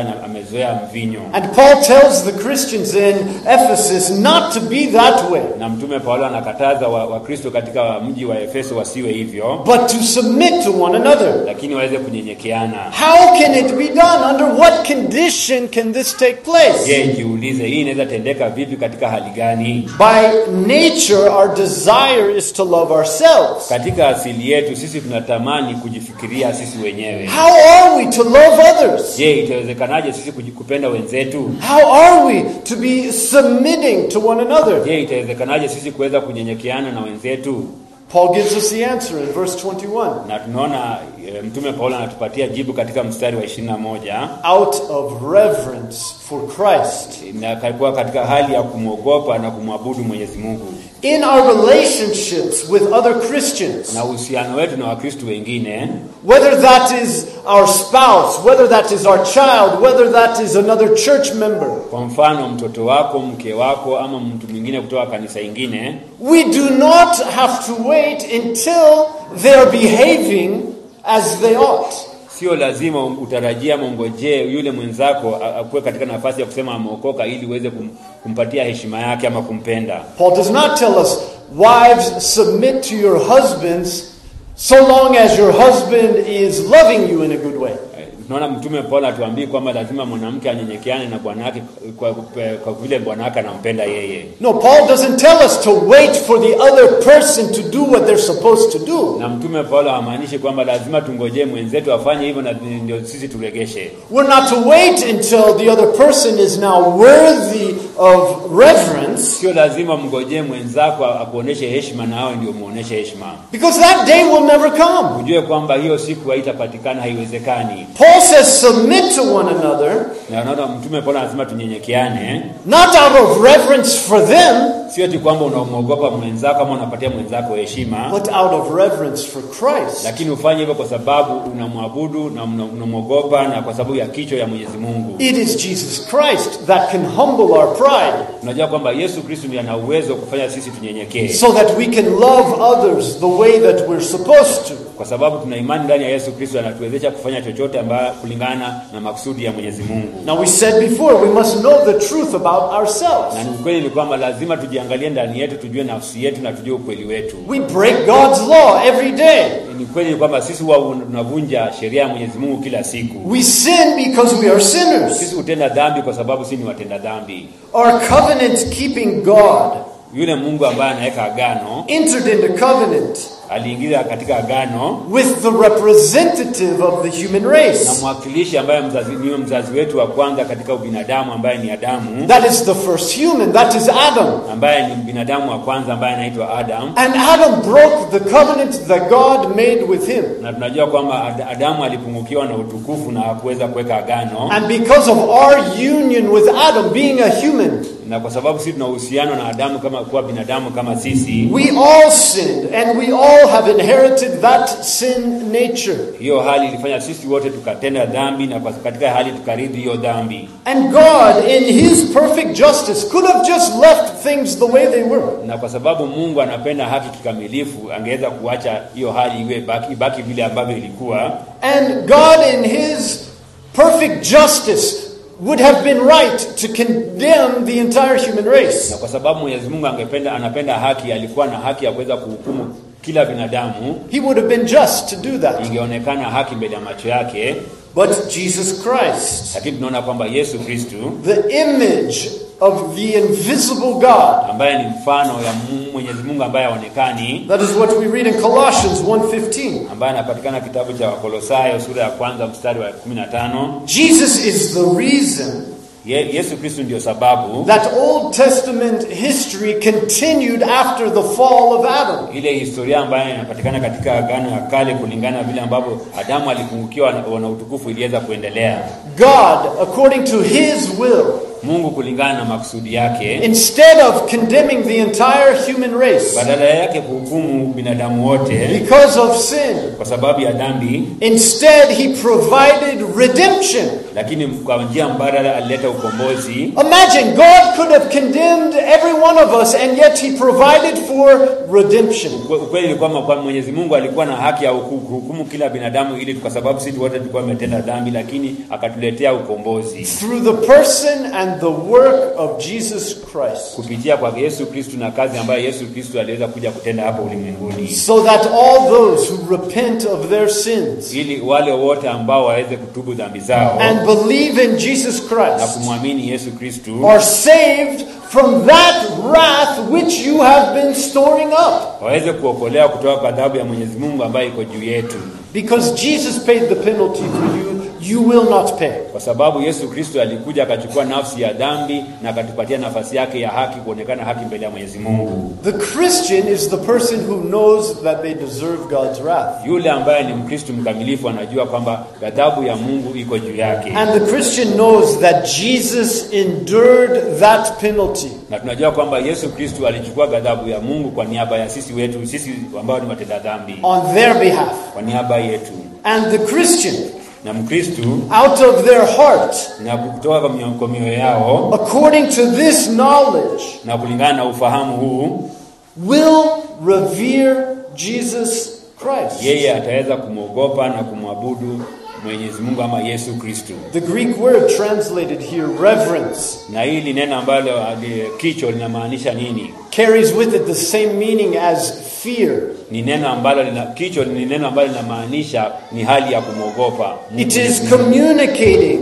wamezoea mvinyo And Paul tells the Christians in Ephesus not to be that way, na mtume paulo anakataza wakristo wa Wakristo katika mji wa efeso wasiwe hivyo but to submit to one another. lakini waweze kunyenyekeana How can it be done? Under what condition can this take place? je jiulize hii inaweza tendeka vipi katika hali gani By nature, our desire is to love ourselves. katika asili yetu sisi tunatamani kujifikiria sisi wenyewe How are we to love others? je itawezekanaje sisi kuji- kupenda wenzetu How are we to be submitting to one another? je itawezekanaje sisi kuweza kunyenyekeana na wenzetu Paul gives us the answer in verse 21. na tunaona e, mtume paulo anatupatia jibu katika mstari wa 21 Out of reverence for Christ. na kalikuwa katika hali ya kumwogopa na kumwabudu mwenyezi mungu In our relationships with other Christians, na uhusiano wetu na wakristu wengine whether that is our spouse, whether that is our child, whether that is another church member, kwa mfano mtoto wako mke wako ama mtu mwingine kutoka kanisa ingine we do not have to wait until they are behaving as they ought. sio lazima utarajia mongojee yule mwenzako a- akuwe katika nafasi ya kusema ameokoka ili uweze kum, kumpatia heshima yake ama kumpenda Paul does not tell us, wives, submit to your husbands so long as your husband is loving you in a good way. Eh, tunaona mtume paulo atuambii kwamba lazima mwanamke anyenyekeane na bwana wake kwa, kwa, kwa vile bwana wake anampenda yeye No, Paul doesn't tell us to wait for the other person to do what they're supposed to do. na mtume paulo hamaanishi kwamba lazima tungojee mwenzetu afanye hivyo na ndio sisi turegeshe We're not to wait until the other person is now worthy of reverence, sio lazima mngojee mwenzako akuoneshe heshima na awe ndio muoneshe heshima because that day will never come. ujue kwamba hiyo siku haitapatikana haiwezekani Paul says, submit to one another, na unaona mtume paulo anasema tunyenyekeane not out of reverence for them, sio ti kwamba unamwogopa mwenzako ama unapatia mwenzako heshima but out of reverence for Christ. lakini ufanye hivyo kwa sababu unamwabudu na una- unamwogopa na kwa sababu ya kichwa ya mwenyezi mungu It is Jesus Christ that can humble our pride unajua kwamba yesu kristu ndiye ana uwezo wa kufanya sisi tunyenyekee so that we can love others the way that we're supposed to. kwa sababu tuna imani ndani ya yesu kristo anatuwezesha kufanya chochote ambayo kulingana na makusudi ya mwenyezi mungu Now, we said before, we must know the truth about ourselves. na ni ukweli ni kwamba lazima tujiangalie ndani yetu tujue nafsi yetu na tujue ukweli wetu We break God's law every day. ni kweli ni kwamba sisi huwa tunavunja sheria ya mwenyezi mungu kila siku We sin because we are sinners. sisi hutenda dhambi kwa sababu sisi ni watenda dhambi Our covenant keeping God yule mungu ambaye anaweka agano entered into covenant aliingiza katika agano with the representative of the human na race. mwakilishi ambaye mzazi, niyo mzazi wetu wa kwanza katika ubinadamu ambaye ni Adamu, That is the first human, that is Adam. ambaye ni binadamu wa kwanza ambaye anaitwa Adam, And Adam broke the covenant that God made with him. na tunajua kwamba Ad- Adamu alipungukiwa na utukufu na hakuweza kuweka agano, And because of our union with Adam being a human, na kwa sababu sisi tuna uhusiano na Adamu kama kuwa binadamu kama sisi, we all sinned and we all have inherited that sin nature. hiyo hali ilifanya sisi wote tukatenda dhambi, na kwa- katika hali tukarithi hiyo dhambi, And God, in His perfect justice, could have just left things the way they were. na kwa sababu Mungu anapenda haki kikamilifu, angeweza kuacha hiyo hali iwe baki, ibaki vile ambavyo ilikuwa, And God, in His perfect justice, would have been right to condemn the entire human race. na kwa sababu Mwenyezi Mungu angependa anapenda haki, alikuwa na haki ya kuweza kuhukumu kila binadamu, He would have been just to do that. ingeonekana haki mbele ya macho yake, But Jesus Christ, lakini tunaona kwamba Yesu Kristu the image of the invisible God, ambaye ni mfano ya Mu- Mwenyezi Mungu ambaye haonekani, that is what we read in Colossians 1:15. ambaye anapatikana kitabu cha Wakolosayo sura ya kwanza mstari wa 15. Jesus is the reason Ye, Yesu Kristu ndio sababu that Old Testament history continued after the fall of Adam. ile historia ambayo inapatikana katika Agano ya Kale kulingana na vile ambavyo Adamu alipungukiwa na na utukufu iliweza kuendelea. God, according to his will, Mungu kulingana na makusudi yake, instead of condemning the entire human race badala yake kuhukumu binadamu wote because of sin, kwa sababu ya dhambi, instead he provided redemption. lakini kwa njia mbadala alileta ukombozi. Imagine God could have condemned every one of us, and yet he provided for redemption. Ukwe- Ukweli ni kwamba kwa Mwenyezi Mungu alikuwa na haki ya huku- kuhukumu kila binadamu, ili kwa sababu sisi wote tulikuwa tumetenda dhambi, lakini akatuletea ukombozi Through the person and the work of Jesus Christ. kupitia kwa Yesu Kristu na kazi ambayo Yesu Kristu aliweza kuja kutenda hapa ulimwenguni, So that all those who repent of their sins ili wale wote ambao waweze kutubu dhambi zao and believe in Jesus na Christ kumwamini Yesu Kristu are saved from that wrath which you have been storing up. waweze kuokolewa kutoka kwa adhabu ya Mwenyezi Mungu ambayo iko juu yetu, Because Jesus paid the penalty for you, you will not pay. kwa sababu Yesu Kristo alikuja akachukua nafsi ya dhambi na akatupatia nafasi yake ya haki, kuonekana haki mbele ya Mwenyezi Mungu. The Christian is the person who knows that they deserve God's wrath. Yule ambaye ni Mkristo mkamilifu anajua kwamba ghadhabu ya Mungu iko juu yake, And the Christian knows that Jesus endured that penalty. na tunajua kwamba Yesu Kristo alichukua ghadhabu ya Mungu kwa niaba ya sisi wetu, sisi ambao ni watenda dhambi, on their behalf. kwa niaba yetu. And the Christian, Na Mkristo out of their heart, na kutoka kwa mioyo- kwa mioyo yao according to this knowledge, na kulingana na ufahamu huu, will revere Jesus Christ. yeye ataweza kumwogopa na kumwabudu Mwenyezi Mungu ama Yesu Kristo. The Greek word translated here, reverence, Na hili neno ambalo ali- kicho linamaanisha nini? carries with it the same meaning as fear. Ni neno ambalo lina, kicho ni neno ambalo linamaanisha ni hali ya kumwogopa. It is communicating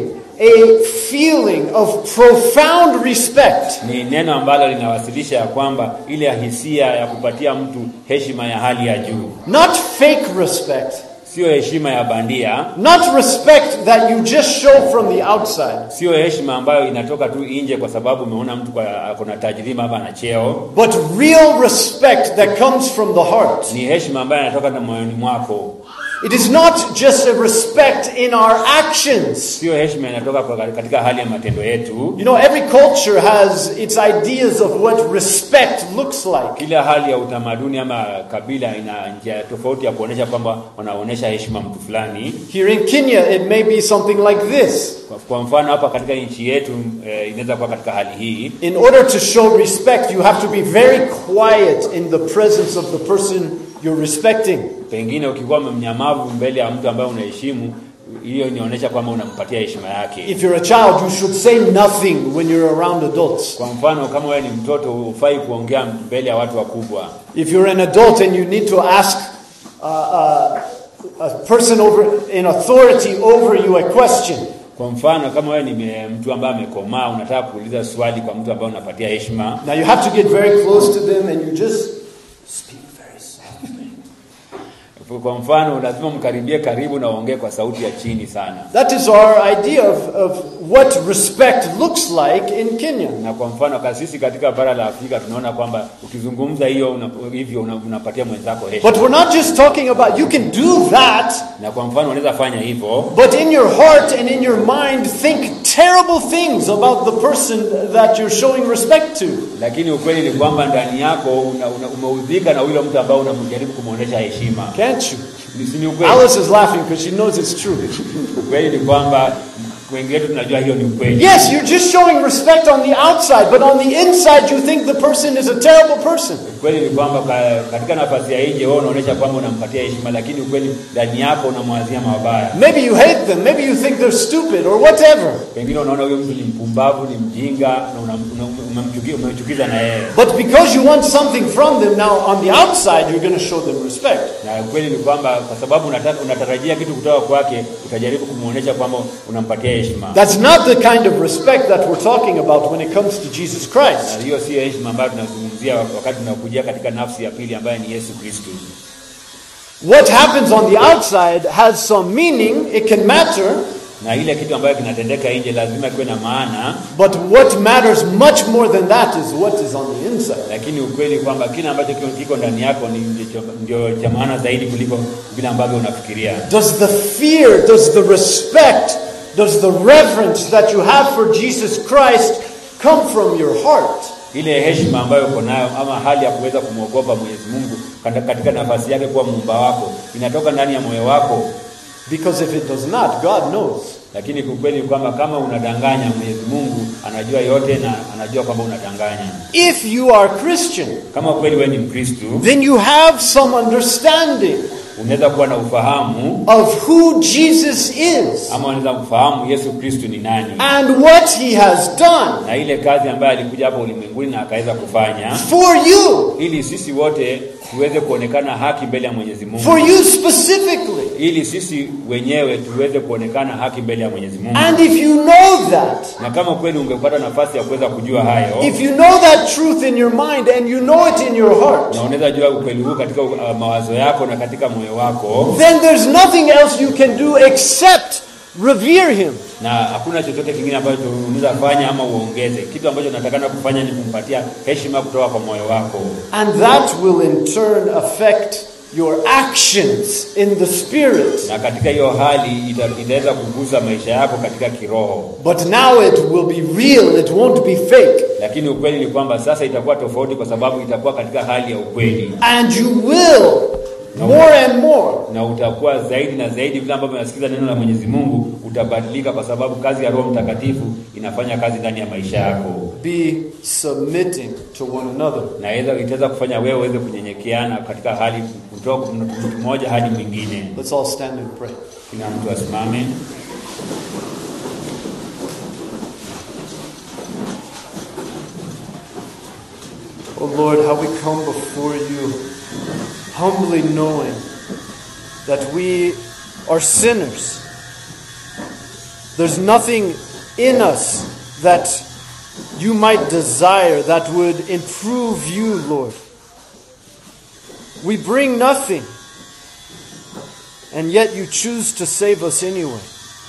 a feeling of profound respect Ni neno ambalo linawasilisha ya kwamba ile hisia ya kupatia mtu heshima ya hali ya juu, not fake respect, sio heshima ya bandia, not respect that you just show from the outside, sio heshima ambayo inatoka tu nje kwa sababu umeona mtu kwa- ako na tajriba ama na cheo. but real respect that comes from the heart. Ni heshima ambayo inatoka na moyoni mwako, It is not just a respect in our actions. sio heshima inatoka kwa- katika hali ya matendo yetu. You know, every culture has its ideas of what respect looks like. Kila hali ya utamaduni ama kabila ina njia tofauti ya kuonesha kwamba wanaonesha heshima mtu fulani. Here in Kenya, it may be something like this. Kwa, kwa mfano hapa katika nchi yetu eh, inaweza kuwa katika hali hii. In order to show respect, you have to be very quiet in the presence of the person you're respecting. Pengine ukikuwa mnyamavu mbele ya mtu ambaye unaheshimu, hiyo inaonyesha kwamba unampatia heshima yake. If you're a child, you should say nothing when you're around adults. Kwa mfano kama wewe ni mtoto, hufai kuongea mbele ya watu wakubwa. If you're an adult and you need to ask uh, uh, a person over in authority over you a question, Kwa mfano kama wewe ni me- mtu ambaye amekomaa, unataka kuuliza swali kwa mtu ambaye unapatia heshima, now you have to get very close to them and you just speak very softly. kwa mfano lazima mkaribie karibu na uongee kwa sauti ya chini sana. That is our idea of, of what respect looks like in Kenya. Na kwa mfano ka sisi katika bara la Afrika tunaona kwamba ukizungumza hiyo una, hivyo una, unapatia mwenzako heshima. But we're not just talking about, you can do that, Na kwa mfano unaweza fanya hivyo, but in your heart and in your mind, think terrible things about the person that you're showing respect to. lakini ukweli ni kwamba ndani yako una, una, umeudhika na yule mtu ambaye unamjaribu kumwonyesha heshima. Can't you? Ni si ni ukweli? Alice is laughing because she knows it's true. Ukweli ni kwamba wengi wetu tunajua hiyo ni ukweli. Yes, you're just showing respect on the outside, but on the inside, you think the person is a terrible person. Ukweli ni kwamba ka- katika nafasi ya nje wewe unaonyesha kwamba unampatia heshima, lakini ukweli ndani yako unamwazia mabaya. Maybe you hate them, maybe you think they're stupid or whatever. Pengine unaona huyo mtu ni mpumbavu, ni mjinga na una- una- umemchuki- umemchukiza na yeye, But because you want something from them, now on the outside, you're going to show them respect. na ukweli ni kwamba kwa sababu unataka, unatarajia kitu kutoka kwake, utajaribu kumwonyesha kwamba unampatia heshima. That's not the kind of respect that we're talking about when it comes to Jesus Christ. Na hiyo sio heshima ambayo tunazungumzia wakati tunakujia katika nafsi ya pili ambaye ni Yesu Kristo. What happens on the outside has some meaning, it can matter, Na ile kitu ambayo kinatendeka nje lazima kiwe na maana, but what matters much more than that is what is on the inside. lakini ukweli kwamba kile ambacho kiko- kiko ndani yako ni ndicho- ndio cha maana zaidi kuliko vile ambavyo unafikiria. Does the fear, does the respect, does the reverence that you have for Jesus Christ come from your heart. ile heshima ambayo uko nayo ama hali ya kuweza kumwogopa Mwenyezi Mungu kata- katika nafasi yake kuwa muumba wako inatoka ndani ya moyo wako, Because if it does not, God knows. lakini ukweli ni kwamba kama unadanganya, Mwenyezi Mungu anajua yote na anajua kwamba unadanganya. If you are Christian, Kama kweli wewe ni Mkristo, then you have some understanding unaweza kuwa na ufahamu of who Jesus is ama unaweza kufahamu Yesu Kristo ni nani and what he has done na ile kazi ambayo alikuja hapa ulimwenguni na akaweza kufanya for you, ili sisi wote tuweze kuonekana haki mbele ya Mwenyezi Mungu, for you specifically. ili sisi wenyewe tuweze kuonekana haki mbele ya Mwenyezi Mungu. And if you know that, Na kama kweli ungepata nafasi ya kuweza kujua hayo if you know that truth in your mind and you know it in your heart, na unaweza jua ukweli huu katika uh, mawazo yako na katika moyo wako, then there's nothing else you can do except revere him. na hakuna chochote kingine ambacho unaweza fanya ama uongeze. Kitu ambacho unatakana kufanya ni kumpatia heshima kutoka kwa moyo wako, And that will in turn affect your actions in the spirit. na katika hiyo hali ita- itaweza kugusa maisha yako katika kiroho. But now it will be real, it won't be fake. Lakini ukweli ni kwamba sasa itakuwa tofauti, kwa sababu itakuwa katika hali ya ukweli, And you will, more and more, na utakuwa zaidi na zaidi. Vile ambavyo unasikiza neno la Mwenyezi Mungu, utabadilika, kwa sababu kazi ya Roho Mtakatifu inafanya kazi ndani ya maisha yako. be submitting to one another. na iweza- itaweza kufanya wewe uweze kunyenyekeana katika hali kutoka mtu mmoja hadi mwingine. Let's all stand and pray. Kila mtu asimame. Oh Lord, how we come before you humbly knowing that we are sinners. There's nothing in us that you might desire that would improve you, Lord. We bring nothing, and yet you choose to save us anyway.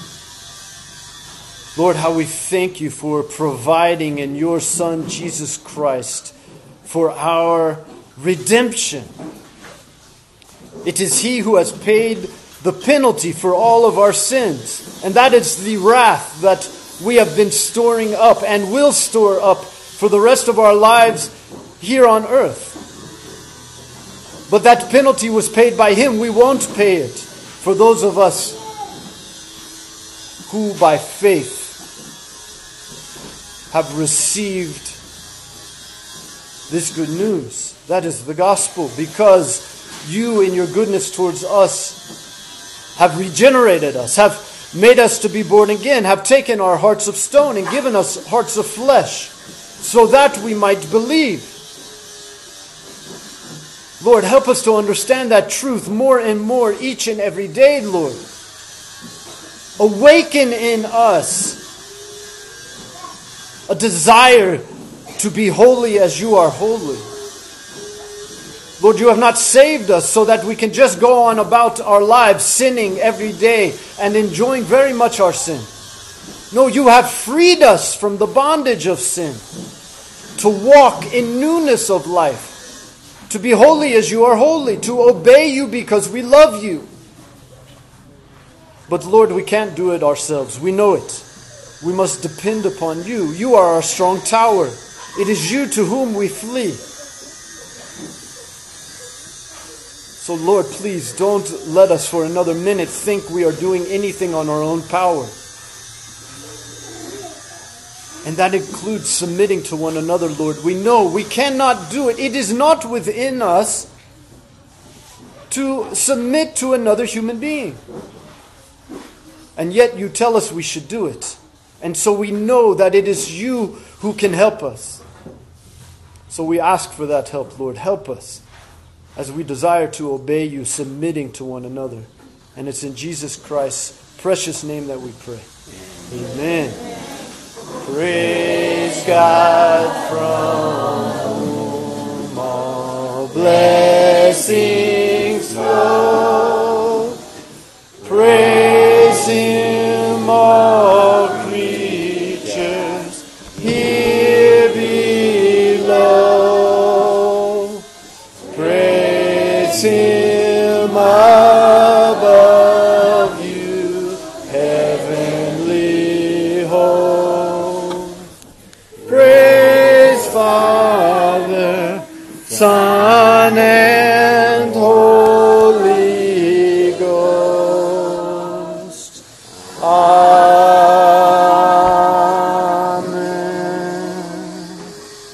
Lord, how we thank you for providing in your Son, Jesus Christ, for our redemption. It is He who has paid the penalty for all of our sins, and that is the wrath that we have been storing up and will store up for the rest of our lives here on earth. But that penalty was paid by Him. We won't pay it for those of us who by faith have received this good news. That is the gospel, because you, in your goodness towards us, have regenerated us, have made us to be born again, have taken our hearts of stone and given us hearts of flesh, so that we might believe. Lord, help us to understand that truth more and more each and every day, Lord. Awaken in us a desire to be holy as you are holy. Lord, you have not saved us so that we can just go on about our lives sinning every day and enjoying very much our sin. No, you have freed us from the bondage of sin to walk in newness of life, to be holy as you are holy, to obey you because we love you. But Lord, we can't do it ourselves. We know it. We must depend upon you. You are our strong tower. It is you to whom we flee. So, Lord, please don't let us for another minute think we are doing anything on our own power. And that includes submitting to one another, Lord. We know we cannot do it. It is not within us to submit to another human being. And yet you tell us we should do it. And so we know that it is you who can help us. So we ask for that help, Lord. Help us as we desire to obey you, submitting to one another. And it's in Jesus Christ's precious name that we pray. Amen. Praise God from whom all blessings flow. Praise Him, all creatures here below. Praise Him above you, heavenly home. Praise and holy.